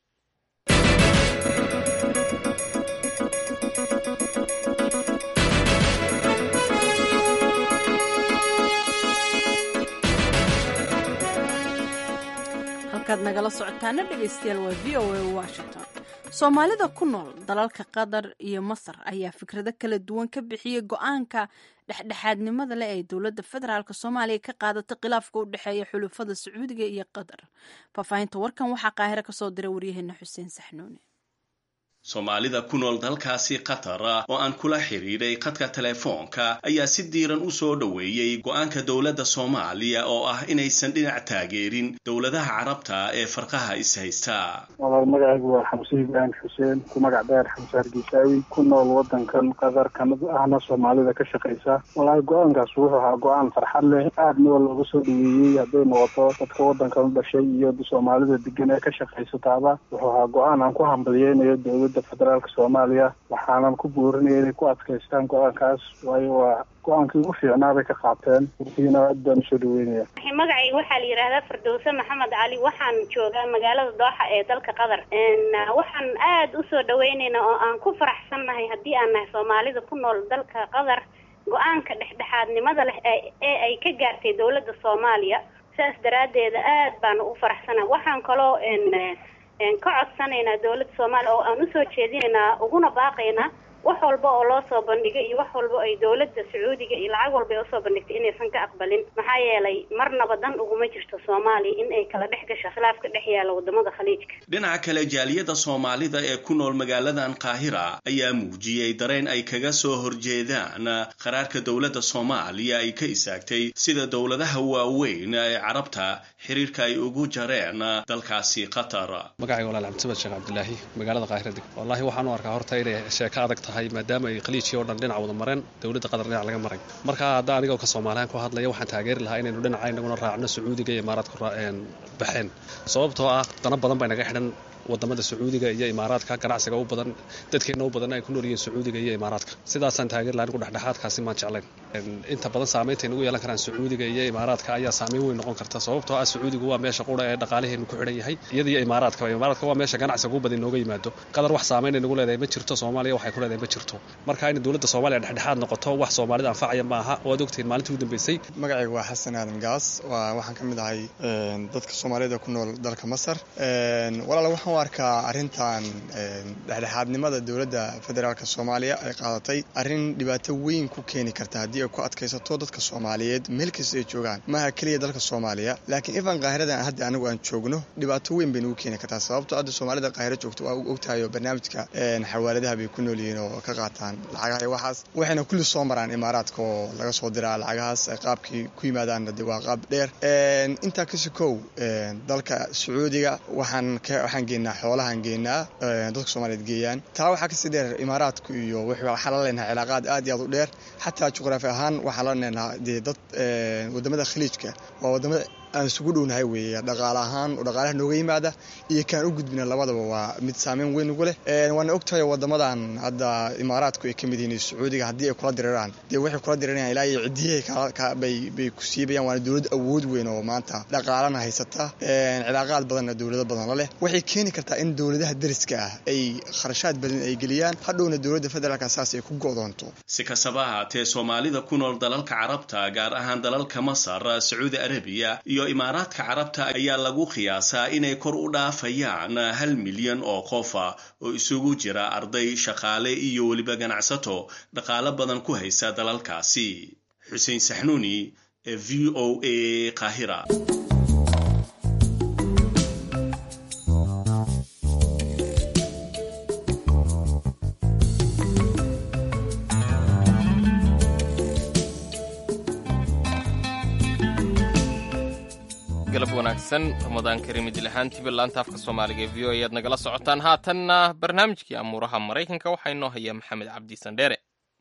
halkaad nagala socotaana dhegaystayaal waa v o a washington soomaalida ku nool dalalka qatar iyo masar ayaa fikrado kala duwan ka bixiyey go-aanka dhexdhexaadnimada leh ee dowladda federaalk soomaaliya ka qaadatay khilaafka u dhexeeya xulufada sacuudiga iyo qatar faahfaahinta warkan waxaa qaahiro kasoo diray waryaheena xuseen saxnuune soomaalida ku nool dalkaasi qatar oo aan kula xidhiidhay khadka telefoonka ayaa si diiran u soo dhoweeyey go-aanka dowladda soomaaliya oo ah inaysan dhinac taageerin dowladaha carabta ee farqaha is-haysta walaal magacaygu waa xamse ibraahim xuseen ku magac dheer xamse hargeysaawi ku nool wadankan qatar kamid ahna soomaalida ka shaqaysa walahi go-aankaas wuxuu ahaa go-aan farxad leh aadna waa looga soo dhaweeyey hadday noqoto dadka wadankan u dhashay iyo soomaalida degan ee ka shaqaysataaba wuxuu ahaa go-aan aan ku hambalyeynayo dowladda federaalka soomaaliya waxaanan ku boorinaya inay ku adkaystaan go-aankaas waayo waa go-aankii ugu fiicnaa bay ka qaateen urtiina aad baan usoo dhaweynaya magacayga waxaa la yidhaahdaa firdowse maxamed cali waxaan joogaa magaalada dooxa ee dalka qatar waxaan aad usoo dhaweyneynaa oo aan ku faraxsannahay haddii aan nahay soomaalida ku nool dalka qatar go-aanka dhexdhexaadnimada leh ee ay ka gaartay dowladda soomaaliya saas daraaddeeda aad baan u faraxsanahay waxaan kaloo ka codsanaynaa dowladda soomaaliya oo aan usoo jeedinaynaa uguna baaqaynaa wax walba oo loo soo bandhigay iyo wax walba ay dowladda sacuudiga iyo lacag walba ay usoo bandhigtay inaysan ka aqbalin maxaa yeelay marnaba dan uguma jirto soomaaliya in ay kala dhex gasho khilaaf ka dhex yaala wadamada khaliijka dhinaca kale jaaliyada soomaalida ee ku nool magaaladan qaahira ayaa muujiyey dareen ay kaga soo horjeedaan qaraarka dowladda soomaaliya ay ka isaagtay sida dowladaha waaweyn ee carabta xiriirka ay ugu jareen dalkaasi qatar magacayga walaal cabdisamad sheekh cabdilaahi magaalada qaahira deg wallaahi waxaan u arkaa horta inay sheeko adag tahay maadaama ay khaliijkii oo dhan dhinac wada mareen dowladda qatar dhinac laga maray marka hadda anigoo ka soomaaliyan ku hadlaya waxaan taageeri lahaa inaynu dhinaca inaguna raacno sacuudiga iyo imaaraadku baxeen sababtoo ah dana badan bay naga xidhan wadamada sacuudiga iyo imaaraadka ganacsiga u badan dadkeena u badan ay ku nool yihiin sacuudiga iyo imaaraadka sidaasaan taageer laha anigu dhexdhexaadkaasi maan jeclayn inta badan saamaynta nagu yeelan karaan sacuudiga iyo imaaraadka ayaa saameyn weyn noqon karta sababtoo ah sacuudigu waa meesha qura ee dhaqaalaheenu ku xidhan yahay iyada iyo imaaraadka imaaraadka waa meesha ganacsiga ugu badan inooga yimaado qadar wax saamayn ay nagu leedahay ma jirto soomaaliya waxay ku leedahay ma jirto marka in dowladda soomaaliya dhexdhexaad noqoto wax soomaalida anfacaya ma aha waad ogtihiin maalintii ugu dambeysay magacayga waa xasan aadan gaas waxaan ka mid ahay dadka soomaalida ku nool dalka masar walaal waxaan u arkaa arrintan dhexdhexaadnimada dowladda federaalk soomaaliya ay qaadatay arrin dhibaato weyn ku keeni karta haddii ay ku adkaysato dadka soomaaliyeed meel kasta ay joogaan maaha keliya dalka soomaaliya laakiin ifan qaahiradan hadda anigu aan joogno dhibaato weyn bay nagu keeni kartaa sababto hadda soomaalida qaahiro joogto waa ogtahay oo barnaamijka xawaaladaha bay ku nool yihiin oo ka qaataan lacagaha iyo waxaas waxayna kulli soo maraan imaaraadka oo laga soo diraa lacagahaas ay qaabkii ku yimaadaanna de waa qaab dheer intaa kasi kow dalka sacuudiga waxaan waxaan geenaa xoolahaan geenaa dadka soomaaliyeed geeyaan taa waxaa kasii dheer imaaraadku iyo waxaan la leenahay cilaaqaad aad iyo aad u dheer xataa juqraafi ahaan waxaan la leenahay dee dad wadamada khaliijka waa wadamada aan isugu dhownahay weeye dhaqaale ahaan oo dhaqaalaha nooga yimaada iyo kaan u gudbina labadaba waa mid saameyn weyn ugu leh waana ogtahay wadamadan hadda imaaraadku ay ka mid yihiin sacuudiga haddii ay kula diriraan dee waxay kula dirirayaan ilaa iyo cidiyahay bay ku siibayaan waana dowlad awood weyn oo maanta dhaqaalana haysata cilaaqaad badanna dowlado badan la leh waxay keeni kartaa in dowladaha deriska ah ay kharashaad badan ay geliyaan hadhowna dowladda federaalka saas ay ku go'doonto si kastaba ahaatee soomaalida ku nool dalalka carabta gaar ahaan dalalka masar sacuudi arabiya iyo imaaraadka carabta ayaa lagu qiyaasaa inay kor u dhaafayaan hal milyan oo qofa oo isugu jira arday shaqaale iyo weliba ganacsato dhaqaalo badan ku haysa dalalkaasi xuseen saxnuuni ee v o a qaahira galab wanaagsan ramadaan kariim idil ahaantiiba laanta afka soomaaliga ee v o ayaad nagala socotaan haatanna barnaamijkii amuuraha maraykanka waxaa inoo haya maxamed cabdi sandheere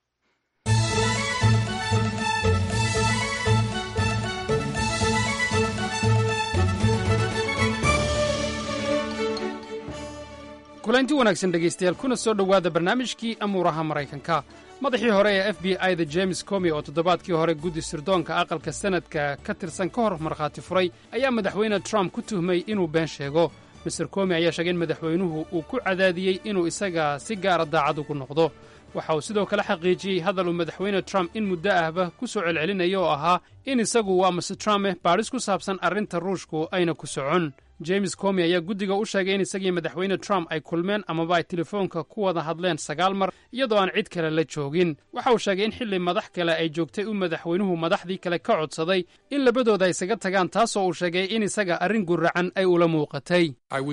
kulanti wanaagsan dhegaystayaal kuna soo dhowaada barnaamijkii amuuraha maraykanka madaxii hore ee f b i da james comi oo toddobaadkii hore guddi sirdoonka aqalka sanadka ka tirsan ka hor markhaati furay ayaa madaxweyne trump ku tuhmay inuu been sheego master comi ayaa sheegay in madaxweynuhu uu ku cadaadiyey inuu isaga si gaara daacad ugu noqdo waxa uu sidoo kale xaqiijiyey hadal uu madaxweyne trump in muddo ahba ku soo celcelinaya oo ahaa in isagu waa master trump baadhis ku saabsan arrinta ruushku ayna ku socon james comi ayaa guddiga u sheegay in isagii madaxweyne trump ay kulmeen amaba ay telefoonka ku wada hadleen sagaal mar iyadoo aan cid kale la joogin waxa uu sheegay in xilli madax kale ay joogtay uu madaxweynuhu madaxdii kale ka codsaday in labadooda ay isaga tagaan taasoo uu sheegay in isaga arrin guracan ay ula muuqatay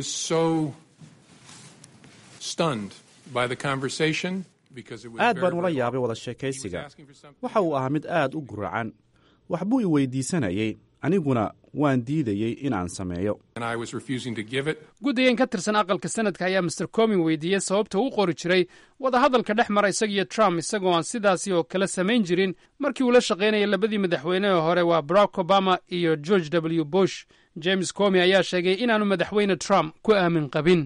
aad baan ula yaabay wada sheekaysiga waxa uu ahaa mid aad u guracan waxbuu i weydiisanayey aniguna waan diidayey inaan sameeyo guddigan ka tirsan aqalka sanadka ayaa master comin weydiiyey sababta u qori jiray wadahadalka dhex mara isagiyo trump isagoo aan sidaasi oo kale samayn jirin markii uu la shaqaynayay labadii madaxweynehe hore waa barack obama iyo george w bush james comi ayaa sheegay inaanu madaxweyne trump ku aamin qabin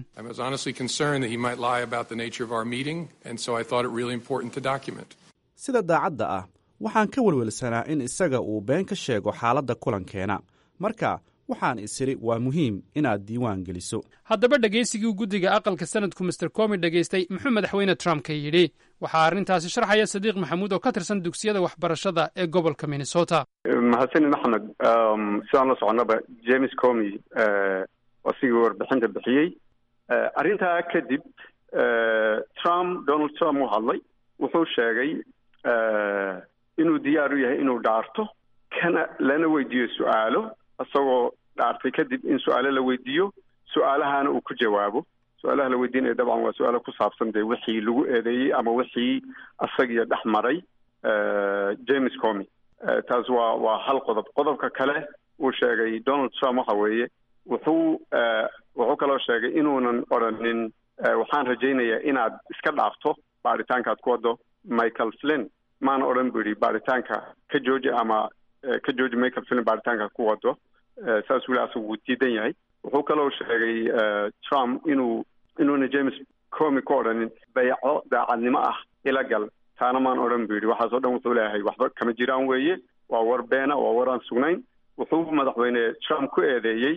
sida daacadda ah waxaan ka welwelsanaa in isaga uu been ka sheego xaaladda kulankeena marka waxaan isiri waa muhiim inaad diiwaan geliso haddaba dhegaysigii guddiga aqalka sanadku master comi dhegaystay muxuu madaxweyne trump ka yidhi waxaa arrintaasi sharxaya sadiiq maxamuud oo ka tirsan dugsiyada waxbarashada ee gobolka minnesota mahadsanin axmed sidaan la soconaba james comi asigii warbixinta bixiyey arrintaa kadib trump donald trump u hadlay wuxuu sheegay inuu diyaar u yahay inuu dhaarto kana lana weydiiyo su-aalo isagoo dhaartay kadib in su-aalo la weydiiyo su-aalahana uu ku jawaabo su-aalaha la weydiinaya dabcan waa su-aalo ku saabsan dee wixii lagu eedeeyey ama wixii isagiyo dhex maray james comi taas waa waa hal qodob qodobka kale uu sheegay donald trump waxa weeye wuxuu wuxuu kaloo sheegay inuunan odhanin waxaan rajaynayaa inaad iska dhaafto baaritaankaad ku wado michael flynn maana odhan bu yidhi baaritaanka ka jooji ama ka jooji michael flynn baaritaanka ku wado saas weli asagu wuu diidan yahay wuxuu kaloo sheegay trump inuu inuuna james comi ku odhanin bayco daacadnimo ah ila gal taana maan odhan bu yidhi waxaasoo dhan wuxuu leeyahay waxba kama jiraan weeye waa war beena waa war aan sugnayn wuxuu madaxweyne trump ku eedeeyey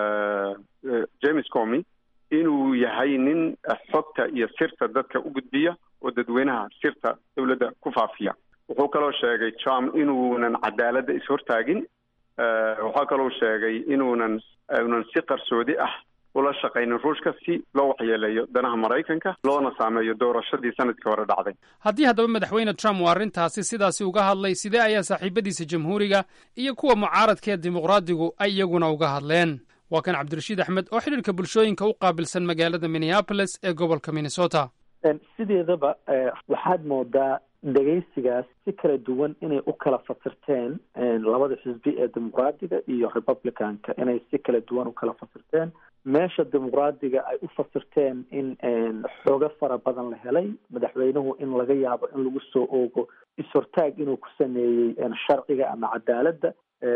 james comi inuu yahay nin xogta iyo sirta dadka u gudbiya oo dadweynaha sirta dowladda ku faafiya wuxuu kaloo sheegay trump inuunan cadaaladda ishortaagin waxaa kaloo sheegay inuunan unan si qarsoodi ah ula shaqaynin ruushka si loo waxyeeleeyo danaha maraykanka loona saameeyo doorashadii sanadkii hore dhacday haddii haddaba madaxweyne trump uu arrintaasi sidaasi uga hadlay sidee ayaa saaxiibadiisa jamhuuriga iyo kuwa mucaaradka ee dimuqraadigu ay iyaguna uga hadleen waa kan cabdirashiid axmed oo xidhiirka bulshooyinka u qaabilsan magaalada minneapolis ee gobolka minnesota sideedaba waxaad moodaa dhegaysigaas si kala duwan inay u kala fasirteen labada xisbi ee dimuqraadiga iyo republicanka inay si kala duwan u kala fasirteen meesha dimuqraadiga ay u fasirteen in xoogo fara badan la helay madaxweynuhu in laga yaabo in lagu soo oogo is-hortaag inuu ku sameeyey sharciga ama cadaaladda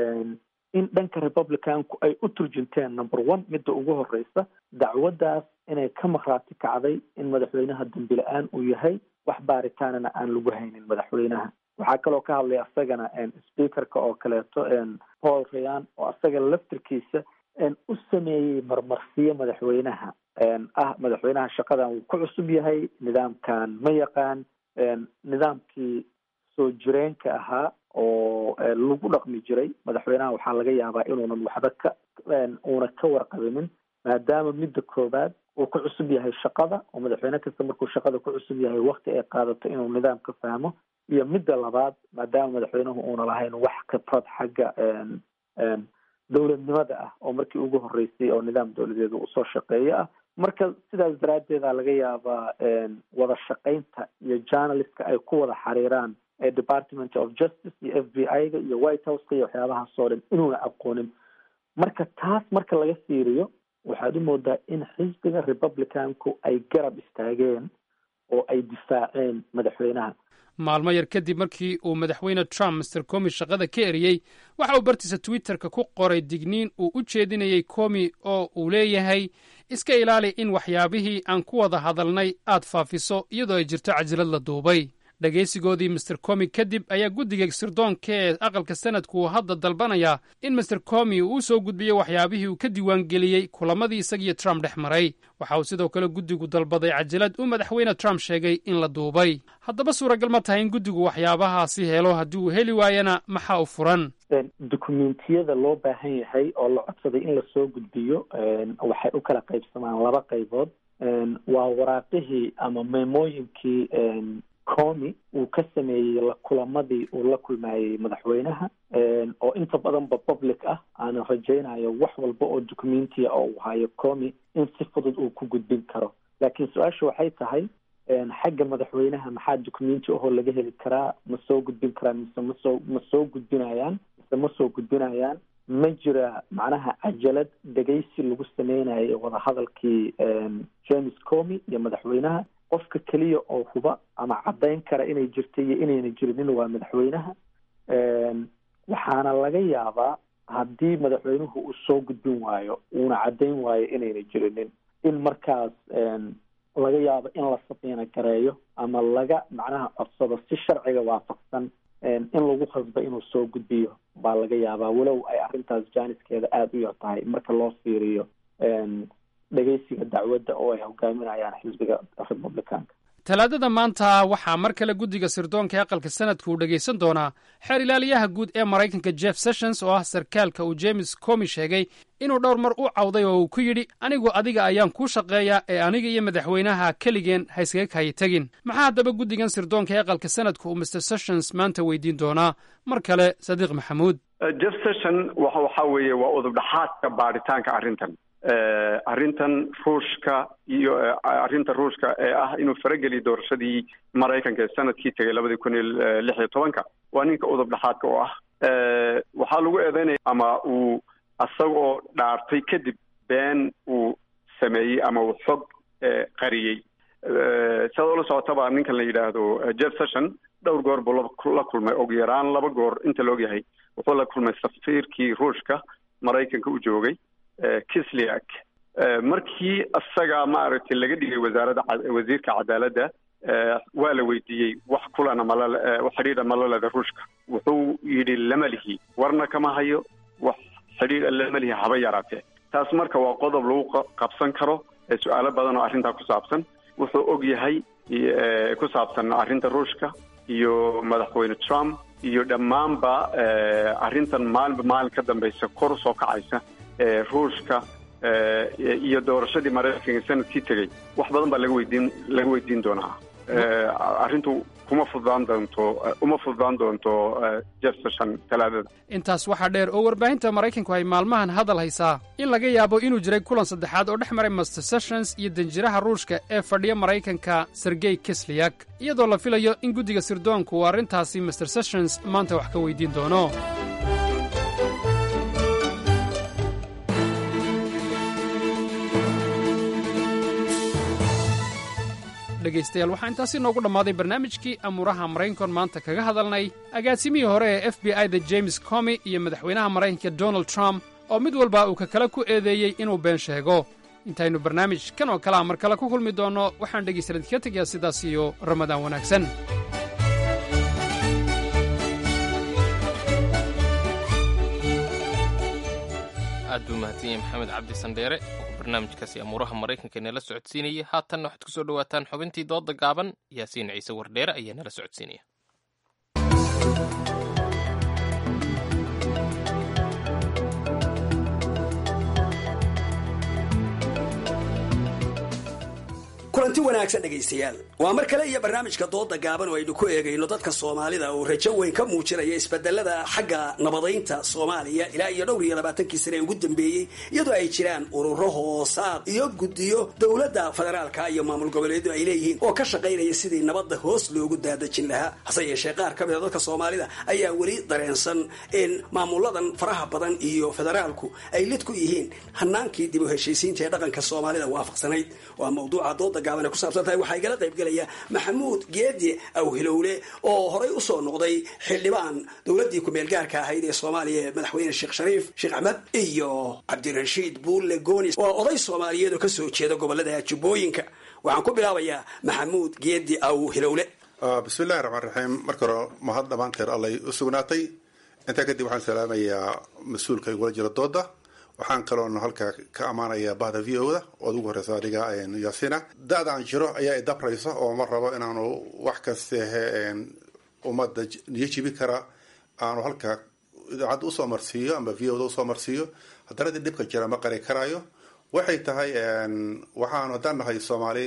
in dhanka republicanku ay u turjunteen number one midda ugu horeysa dacwaddaas inay ka maqraati kacday in madaxweynaha dambi la-aan uu yahay wax baaritaanana aan lagu haynin madaxweynaha waxaa kaloo ka hadlay asagana speakerka oo kaleeto paul rayan oo asaga laftirkiisa u sameeyey marmarsiyo madaxweynaha ah madaxweynaha shaqadan wuu ku cusub yahay nidaamkan ma yaqaan nidaamkii soo jireenka ahaa oo lagu dhaqmi jiray madaxweynaha waxaa laga yaabaa inuunan waxba ka uuna ka warqabinin maadaama midda koowaad uu ku cusub yahay shaqada oo madaxweyne kasta markuu shaqada ku cusub yahay wakti ay qaadato inuu nidaam ka fahmo iyo midda labaad maadaama madaxweynuhu uuna lahayn wax khibrad xagga dowladnimada ah oo markii ugu horeysay oo nidaam dowladeed uu soo shaqeeyo ah marka sidaas daraaddeeda laga yaabaa wada shaqaynta iyo journalistka ay ku wada xiriiraan department of justice iyo f b i ga iyo white houseka iyo waxyaabahaasoo dhan inuuna aqoonin marka taas marka laga fiiriyo waxaad u moodaa in xisbiga republicanku ay garab istaageen oo ay difaaceen madaxweynaha maalmo yar kadib markii uu madaxweyne trump master comi shaqada ka eriyey waxa uu bartiisa twitterka ku qoray digniin uu u jeedinayey comi oo uu leeyahay iska ilaali in waxyaabihii aan ku wada hadalnay aad faafiso iyadoo ay jirto cajilad la duubay dhegaysigoodii master comi kadib ayaa guddiga sirdoonka ee aqalka sanadku uu hadda dalbanayaa in master comi uu u soo gudbiyo waxyaabihii uu ka diiwaangeliyey kulamadii isagiyo trump dhex maray waxa uu sidoo kale guddigu dalbaday cajalad uu madaxweyne trump sheegay in la duubay haddaba suuragal ma tahay in guddigu waxyaabahaasi helo haddii uu heli waayana maxaa u furan dukumentiyada loo baahan yahay oo la codsaday in lasoo gudbiyo waxay u kala qaybsamaan laba qaybood waa waraaqihii ama meemooyinkii comi uu ka sameeyey kulamadii uu la kulmayey madaxweynaha oo inta badanba public ah aana rajaynayo wax walba oo documentiya oo uu hayo comi in si fudud uu ku gudbin karo laakiin su-aasha waxay tahay xagga madaxweynaha maxaa documenti ahoo laga heli karaa ma soo gudbin karaan mise masoo ma soo gudbinayaan mise ma soo gudbinayaan ma jira macnaha cajalad dhegaysi lagu sameynayo wadahadalkii james comi iyo madaxweynaha qofka keliya oo huba ama caddayn kara inay jirta iyo inayna jirinin waa madaxweynaha waxaana laga yaabaa haddii madaxweynuhu uu soo gudbin waayo uuna caddayn waayo inayna jirinin in markaas laga yaabo in la sabiina gareeyo ama laga macnaha codsado si sharciga waafaqsan in lagu khasbo inuu soo gudbiyo baa laga yaabaa walow ay arrintaas jaaniskeeda aada u yar tahay marka loo fiiriyo dhegeysiga dacwadda oo ay hogaaminayaan xisbiga republicanka talaadada maanta waxaa mar kale guddiga sirdoonka ee aqalka sanadka uu dhegaysan doonaa xeer ilaaliyaha guud ee maraykanka jeff sessions oo ah sarkaalka uu james comi sheegay inuu dhowr mar u cawday oo uu ku yidhi anigu adiga ayaan kuu shaqeeyaa ee aniga iyo madaxweynaha keligeen ha iskaga kayi tegin maxaa haddaba guddigan sirdoonka ee aqalka sanadka uu mr sessions maanta weydiin doonaa mar kale sadiiq maxamuud jeff session waxa weeye waa udubdhaxaadka baaritaanka arrintan arrintan ruushka iyo arrinta ruushka ee ah inuu farageliyo doorashadii maraykanka ee sanadkii tegay labadii kun iyo lix iyo tobanka waa ninka udub dhexaadka oo ah waxaa lagu eedeynaya ama uu asagoo dhaartay kadib been uu sameeyey ama uu xog qariyey sidaad ula socotaba ninkan la yidhaahdo jeff session dhowr goor buu la kulmay og yaraan laba goor inta la ogyahay wuxuu la kulmay safiirkii ruushka maraykanka u joogay kisliak markii isaga maaragtay laga dhigay wasaaradda wasiirka cadaaladda waa la weydiiyey wax kulana mala xidhiidha malaleda ruushka wuxuu yidhi lama lihi warna kama hayo wax xidhiidha lama lihi haba yaraatee taas marka waa qodob lagu qabsan karo su-aalo badan oo arrintaa ku saabsan wuxuu og yahay ku saabsan arrinta ruushka iyo madaxweyne trump iyo dhammaanba arrintan maalinba maalin ka dambaysa kor usoo kacaysa ruushka iyo doorashadii maraykanka sanadkii tegey wax badan baa laga weydiin laga weydiin doonaa arrintu kuma fududaan doonto uma fududaan doonto jeff session talaadada intaas waxaa dheer oo warbaahinta maraykanku ay maalmahan hadal haysaa in laga yaabo inuu jiray kulan saddexaad oo dhex maray master sessions iyo danjiraha ruushka ee fadhiya maraykanka sergey kisliyak iyadoo la filayo in guddiga sirdoonku uu arrintaasi master sessions maanta wax ka weydiin doono dhegaystayaal waxaa intaasi noogu dhammaaday barnaamijkii amuuraha maraykankoon maanta kaga hadalnay agaasimihii hore ee f b i da james comi iyo madaxweynaha maraykanka donald trump oo mid walba uu ka kale ku eedeeyey inuu been sheego intaynu barnaamij kan oo kalea mar kale ku kulmi doonno waxaan dhegaystayaal idinka tegayaa sidaas iyo ramadaan wanaagsan aad buu mahadsan yahay maxamed cabdi sandheere oo barnaamijkaasi amuuraha maraykanka inala socodsiinayay haatanna waxaad ku soo dhowaataan xubintii dooda gaaban yaasiin ciise wardheere ayaa nala socodsiinaya kulanti wanaagsan dhegaystayaal waa mar kale iyo barnaamijka dooda gaaban oo aynu ku eegayno dadka soomaalida oo rajo weyn ka muujinaya isbedelada xagga nabadaynta soomaaliya ilaa iyo dhowr iyo labaatankii sane ee ugu dambeeyey iyadoo ay jiraan ururo hoosaad iyo guddiyo dowladda federaalka iyo maamul goboleedu ay leeyihiin oo ka shaqaynaya sidii nabadda hoos loogu daadajin lahaa hase yeeshee qaar ka mid a dadka soomaalida ayaa weli dareensan in maamuladan faraha badan iyo federaalku ay lid ku yihiin hanaankii dib u heshiisiinta ee dhaqanka soomaalida waafaqsanayd waa mawduuca dooda gaaban ay ku saabsan tahay waxaa igala qayb gelaya maxamuud geedi awhilowle oo horay usoo noqday xildhibaan dowladdii ku-meel gaarka ahayd ee soomaaliya ee madaxweyne sheekh shariif sheekh axmed iyo cabdirashiid buulle goonis waa oday soomaaliyeed oo kasoo jeeda gobolada jubbooyinka waxaan ku bilaabayaa maxamuud geedi awhilowle bismillahi raxmaan raxiim marka hore mahad dhammaanteed allay u sugnaatay intaa kadib waxaan salaamayaa mas-uulka igula jira dooda waxaan kaloon halkaa ka ammaanayaa bahda v o da ood ugu horeysa adiga yaasina da-da aan jiro ayaa idabraysa oo ma rabo inaanu wax kastehe ummadda niyo jibi kara aanu halkaa idaacadda usoo marsiiyo ama v o da usoo marsiiyo haddana dii dhibka jira ma qari karaayo waxay tahay waxaanu haddaan nahay soomaali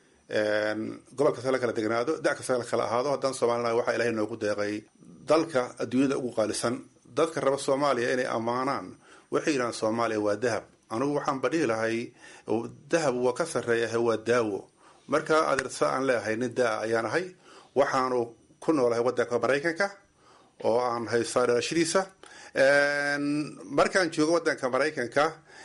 gobol kasta la kala degnaado da kasta la kala ahaado haddaan soomaalinahay waxaa ilahay noogu deeqay dalka adduunyada ugu qaalisan dadka raba soomaaliya inay ammaanaan waxay yidhahaan soomaaliya waa dahab anugu waxaan badhihi lahay dahab waa ka sarreeyahay waa daawo marka adeersa aan leeyahay nin daa ayaan ahay waxaanu ku noolahay waddanka maraykanka oo aan haystaa dhalashadiisa markaan joogo waddanka maraykanka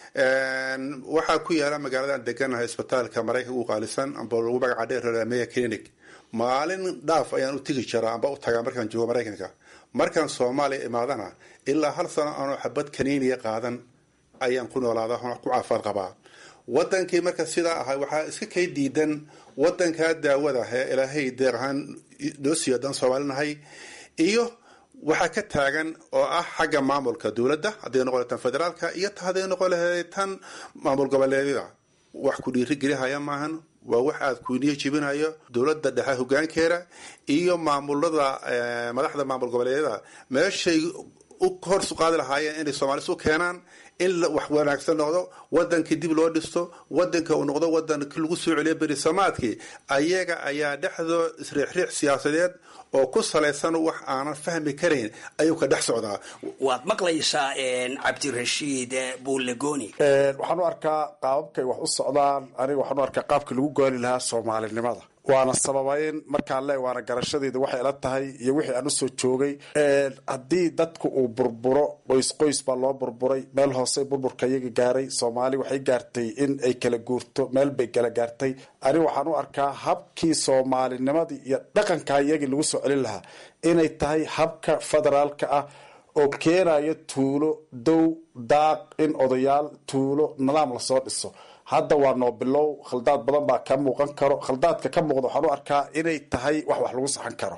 waxaa ku yaala magaaladaan deganahay isbitaalka maraykanka ugu qaalisan amba lagu magaca dheer meya clinic maalin dhaaf ayaan u tegi jiraa amba u tagaa markaan joogo maraykanka markaan soomaaliya imaadana ilaa hal sano aanoo xabad kaniiniya qaadan ayaan ku noolaada ku caafaad qabaa wadankii marka sidaa ahay waxaa iska kay diidan wadankaa daawada ee ilaahay deeq ahaan noo siiyo haddaan soomaalinahay iyo waxaa ka taagan oo ah xagga maamulka dowladda hadday noqon tan federaalka iyo hadday noqon lahayd tan maamul goboleedyada wax ku dhiirigelihaya maahan waa wax aada kuniyo jibinayo dowladda dhexe hogaankeeda iyo maamulada madaxda maamul goboleedyada meeshay u horsu qaadi lahaayeen inay soomaalis u keenaan in wax wanaagsan noqdo wadankii dib loo dhisto wadanka uu noqdo wadankii lagu soo celiyo berisamaadkii ayaga ayaa dhexdoo isriixriix siyaasadeed oo ku salaysan wax aanan fahmi karayn ayuu ka dhex socdaa waad maqlaysaa cabdirashiid buulegoni waxaan u arkaa qaababkay wax u socdaan aniga waxaan u arkaa qaabkii lagu gooni lahaa soomaalinimada waana sababayn markaan le waana garashadeeda waxay ila tahay iyo wixii aan usoo joogay haddii dadku uu burburo qoys qoys baa loo burburay meel hoose burburka iyaga gaaray soomaali waxay gaartay in ay kala guurto meel bay kala gaartay aniga waxaan u arkaa habkii soomaalinimadii iyo dhaqanka iyagii lagu soo celin lahaa inay tahay habka federaalka ah oo keenaya tuulo dow daaq in odayaal tuulo nidaam lasoo dhiso hadda waa noo bilow khaldaad badan baa ka muuqan karo khaldaadka ka muuqda waxaan u arkaa inay tahay wax wax lagu saxan karo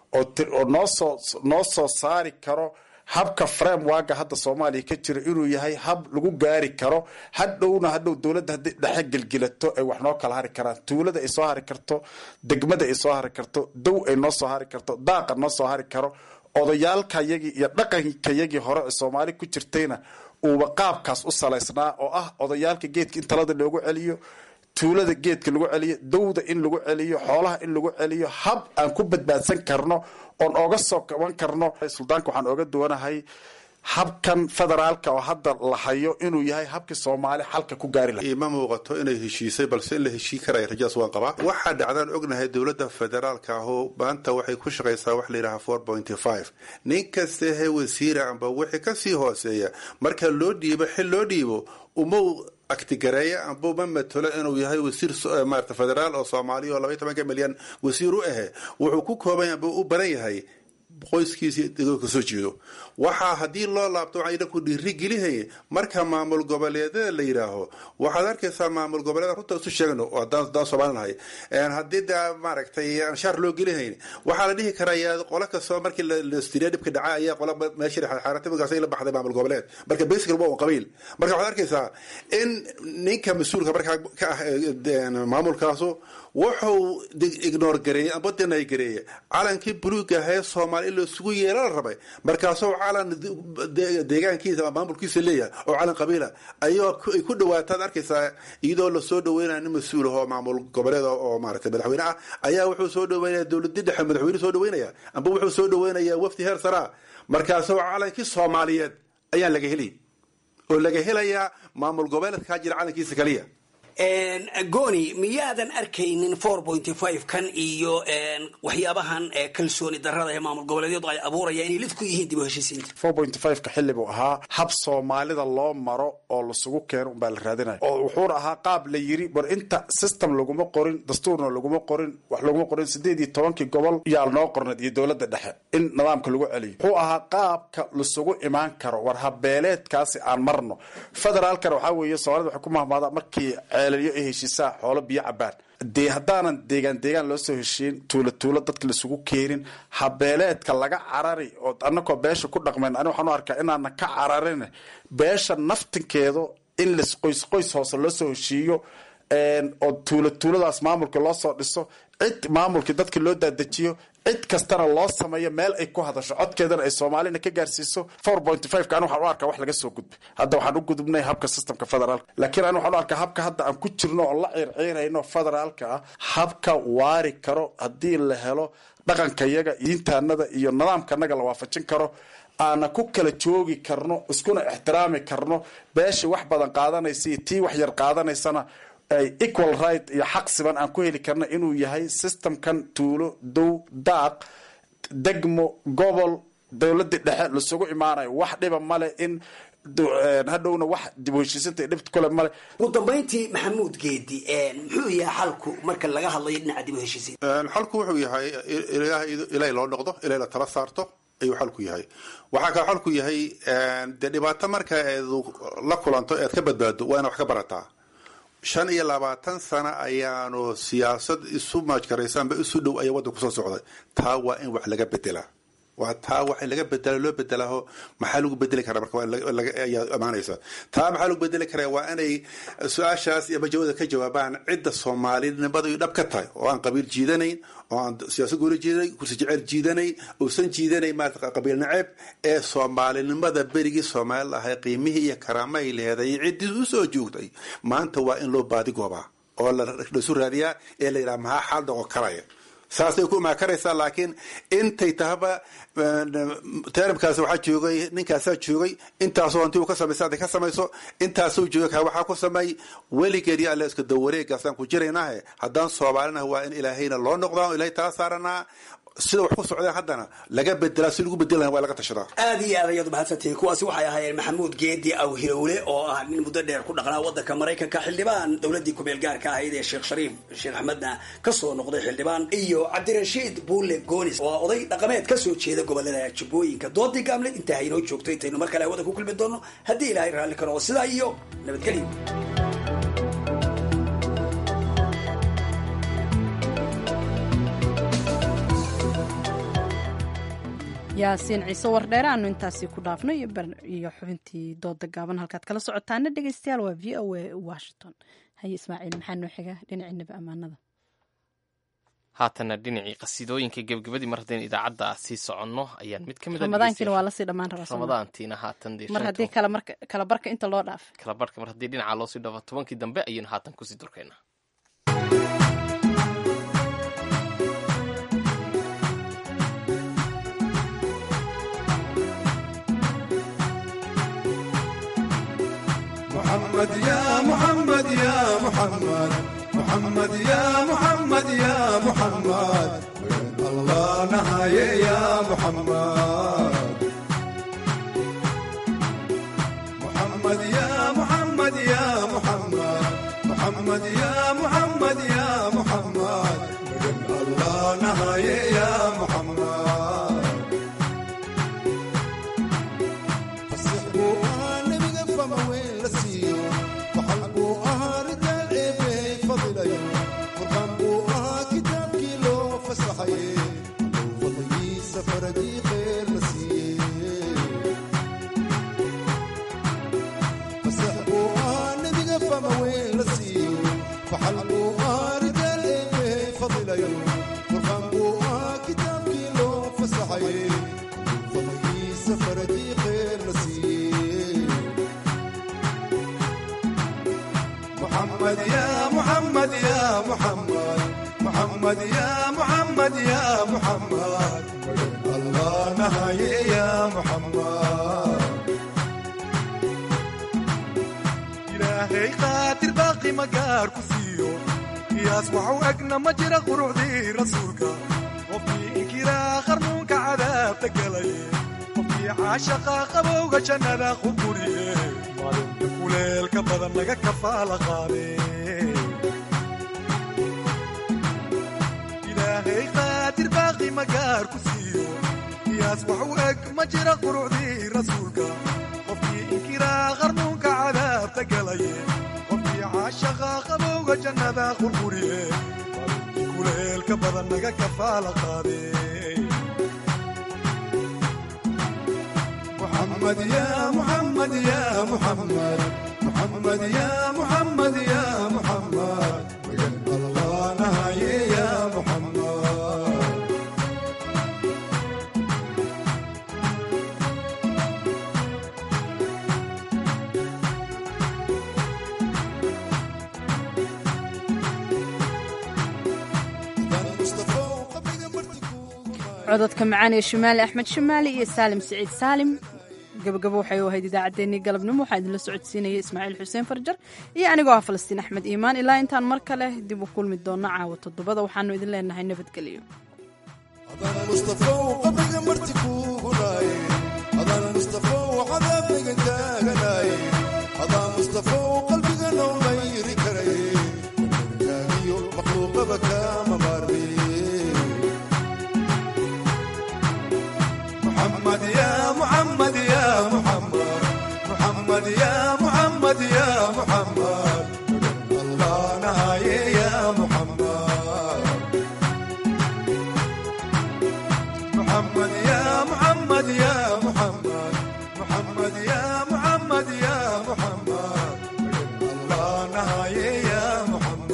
oo noosoo noo soo saari karo habka framewaga hadda soomaaliya ka jira inuu yahay hab lagu gaari karo hadhowna hadhow dowladda haddii dhexe gelgilato ay wax noo kala hari karaan tuulada ay soo hari karto degmada ay soo hari karto dow ay noo soo hari karto daaqa noo soo hari karo odayaalkayagii iyo dhaqankayagii hore ee soomaali ku jirtayna uuba qaabkaas u salaysnaa oo ah odayaalka geedka in talada loogu celiyo tuulada geedka lagu celiyo dowda in lagu celiyo xoolaha in lagu celiyo hab aan ku badbaadsan karno oon ooga soo kaban karno suldaanka waxaan ooga duwanahay habkan federaalka oo hadda la hayo inuu yahay habkii soomaali xalka ku gaari laha ima muuqato inay heshiisay balse in la heshii karaya rajadaas waan qabaa waxaa dhacdaan ognahay dowladda federaalka ahoo maanta waxay ku shaqaysaa wax la yidhaha four pointy five nin kastahe wasiira amba wixii kasii hooseeya marka loo dhiibo xil loo dhiibo uma aktigareeya amba uma matalo inuu yahay wasiir maarata federaal oo soomaaliya oo labaiy tobanka milyan wasiir u ahe wuxuu ku kooban amba u baran yahay qoyskiisa degooka soo jeedo waxaa haddii loo laabto waxaan idhanku dhiiri gelihay marka maamul goboleedyada la yidhaaho waxaad arkaysaa maamul goboleeda runta isu sheegno oo haddaan soomaalinahay haddii da maaragtay aan shaar loo gelihayn waxaa la dhihi karaa qolo kastoo markii lastiriya dhibka dhaca ayaa qola meesha xaaratimagaas la baxday maamul goboleed marka basical waa un qabiil marka waxaad arkaysaa in ninka mas-uulka markaa ka ah maamulkaasu wuxuu ignore gareeyey amba denay gareeyey calankii buluuga ahee soomaali in laisugu yeela la rabay markaasoo calan deegaankiisa ama maamulkiisa leeyahay oo calan qabiila ayoo ay ku dhawaataad arkaysaa iyadoo lasoo dhaweynaya nin mas-uul ahoo maamul goboleed oo maaragtay madaxweyne ah ayaa wuxuu soo dhaweynaya dowladii dhexe madaxweyne soo dhaweynaya amba wuxuu soo dhaweynaya wafdi heer saraa markaasoo calankii soomaaliyeed ayaan laga heli oo laga helayaa maamul goboleedkaa jira calankiisa kaliya goni miyaadan arkaynin four pointy five kan iyo waxyaabahan kalsooni darada ee maamul goboleedyadu ay abuurayaan inay lid ku yihiin dib u heshiisiinta four pointy five ka xilli buu ahaa hab soomaalida loo maro oo lasugu keeno unbaa la raadinaya oo wuxuuna ahaa qaab la yiri bar inta system laguma qorin dastuurna laguma qorin wax laguma qorin sideed iyo tobankii gobol yaa noo qorneed iyo dowladda dhexe in nidaamka lagu celiyo wuxuu ahaa qaabka lasugu imaan karo war habeeleedkaasi aan marno federaalkana waxaa weeye soomaalida waxay ku mahmaadaa markii ceelaliyo ay heshiisaa xoolo biyo cabaan dee haddaanan deegaan deegaan loo soo heshiin tuulo tuulo dadka laisugu keenin habeeleedka laga carari oo anakoo beesha ku dhaqmayn ani waxaan u arkaa inaana ka cararin beesha naftinkeedu in las qoys qoys hoose loo soo heshiiyo oo tuulo tuuladaas maamulka loo soo dhiso cid maamulkii dadka loo daadajiyo cid kastana loo sameeyo meel ay ku hadasho codkeedana ay soomaalina ka gaarsiiso four point five ka ani waxaan u arkaa wax laga soo gudbay hadda waxaan u gudubnay habka systemka federaalka laakiin ani waxaan u arkaa habka hadda aan ku jirno oo la ciirciirayno federaalka ah habka waari karo haddii la helo dhaqankayaga diintaanada iyo nidaamkanaga la waafajin karo aana ku kala joogi karno iskuna ixtiraami karno beesha wax badan qaadanaysa iyo tii wax yar qaadanaysana ay equal right iyo xaq siban aan ku heli karna inuu yahay systemkan tuulo dow daaq degmo gobol dowladii dhexe lasugu imaanayo wax dhiba male in hadhowna wax dib u heshiisinta dhibt kule male ugu dambayntii maxamuud geedi muxuu yahay xalku marka laga hadlayo dhinaca dib u heshiisiin xalku wuxuu yahay ilaahay loo noqdo ilaahay la tala saarto ayuu xalku yahay waxaa kale xalku yahay dee dhibaato marka eedu la kulanto eed ka badbaado waa ina wax ka barataa shan iyo labaatan sano ayaanu siyaasad isu maajkaraysaanba isu dhow ayaa waddan kusoo socday taa waa in wax laga bedelaa waa taa wax in laga bedela loo bedelaaho maxaa lagu bedeli karaa marka ayaa amaanaysa taa maxaa lagu bedeli karaa waa inay su-aashaas iyo majawada ka jawaabaan cidda soomaalinimada dhab ka tahay oo aan qabiil jiidanayn oo aan siyaasad gooni jiidanayn kursi jecel jiidanayn uusan jiidanayn maarata qabiil naceeb ee soomaalinimada berigii soomaali lahay qiimihii iyo karaamahay leeday ciddii usoo joogtay maanta waa in loo baadigoobaa oo laisu raadiyaa ee la yidhaha maxaa xaal dhaqo karaya saasay ku imaakaraysaa laakiin intay tahaba teramkaas waxaa joogay ninkaasaa joogay intaasoo hanti uu ka samaysa hadday ka samayso intaasuu joogay kaa waxaa ku sameey weligeed iyo alle iska dawareegaasaan ku jiraynahe haddaan soomaalinaha waa in ilaahayna loo noqdaa o ilahay tala saaranaa sida wax ku socdeen haddana laga bedelaa si lagu bedelan waa laga tashadaa aad iyo aad ayaad umahadsantihiin kuwaasi waxay ahaayeen maxamuud geedi aw hilowle oo ah nin muddo dheer ku dhaqnaa wadanka maraykanka xildhibaan dowladii kumeel gaarka ahayd ee sheekh shariif sheekh axmedna kasoo noqday xildhibaan iyo cabdirashiid buule goonis oo ah oday dhaqameed kasoo jeeda gobolada jubbooyinka doodii gaamleed intaa haynoo joogto intaynu mar kale hawada ku kulmi doono haddii ilaahay raalli ka noqo sidaa iyo nabadgelyo yaasiin ciise wardheere aanu intaasi ku dhaafno iyo xubintii dooda gaaban halkaad kala socotaana dhegeystayaal waa v o a washington haye ismaaciil maxaa noo xiga dhinaciinaba ammaanada haatana dhinacii qasiidooyinka gebgabadii mar haddaynu idaacadda sii soconno ayaan mid ka mid ramadaankiina waa lasii dhammaan rabaa ramadaantiina haatan mar haddii kala barka inta loo dhaafay kala barka mar haddii dhinaca loosii dhaafo tobankii dambe ayaynu haatan kusii durkaynaa محمد يا محمد يا محمد محمد يا محمد يا محمد وين الله نهاية يا محمد محمد يا محمد يا محمد محمد يا محمد يا محمد وين الله نهاية يا محمد فسحبوا أنا بقفة ما وين لسيو وحلبوا أها رجال عيبي فضليو وقنبوا أها كتاب كيلو فسحي فضلي سفر دي خير لسيو فسحبوا أنا بقفة ما وين لسيو وحلبوا أها رجال عيبي فضليو وقنبوا أها كتاب كيلو فسحي فضلي سفر دي خير لسيو محمد يا محمد يا محمد محمد يا محمد يا محمد الله نهاية يا محمد إلهي قاتل باقي مقار كسيو قياس وحوقنا مجرى قروعدي رسولك وفي إنكرا خرمونك عذاب تقلي وفي عاشقا قبوغ جنة خبوري kuleelka badan laga kafaala qaade ilaahay qaadir baaqi magaar ku siiyo qiyaas wax u eg ma jira qurucdii rasuulka qofkii inkiraa qarnuunka cadaabta galaye qofkii caashaqa qabowga jannada qurquriye kuleelka badan laga kafaala qaade محمد يا محمد يا محمد محمد يا محمد يا محمد وجنب الله نهاية يا محمد cododka macaan ee shimaali axmed shimaali iyo saalim siciid saalim gabagabo waxay u ahayd idaacaddeenii galabnimo waxaa idinla socodsiinaya ismaaciil xuseen farjar iyo anigoo ah falastiin axmed iimaan ilaa intaan mar kale dib u kulmi doono caawa toddobada waxaanu idin leenahay nabadgelyo مصطفى وقبل مرتي كوغناي هذا مصطفى وعذابك كاغناي هذا مصطفى وقلبي انا غير كري كاغيو مخلوق بكا مباربي محمد يا محمد يا محمد محمد يا محمد يا محمد الله نهاية يا محمد محمد يا محمد يا محمد محمد يا محمد يا محمد الله نهاية يا محمد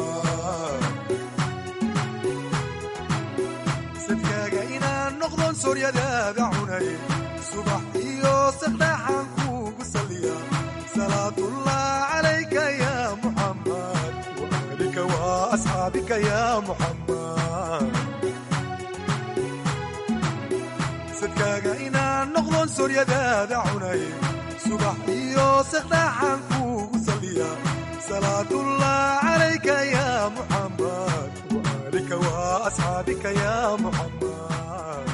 صدقاك إنا نقضن سوريا دابع عني صبح إيو سقداحان كوكو سليا صلاة الله عليك يا محمد وأهلك وأصحابك يا محمد sadkaaga inaan noqdon soryadaada cunay subax iyo sakdaaxaan kuugu saliya salaatullah calayka ya muxammad عليك وأصحابك يا محمد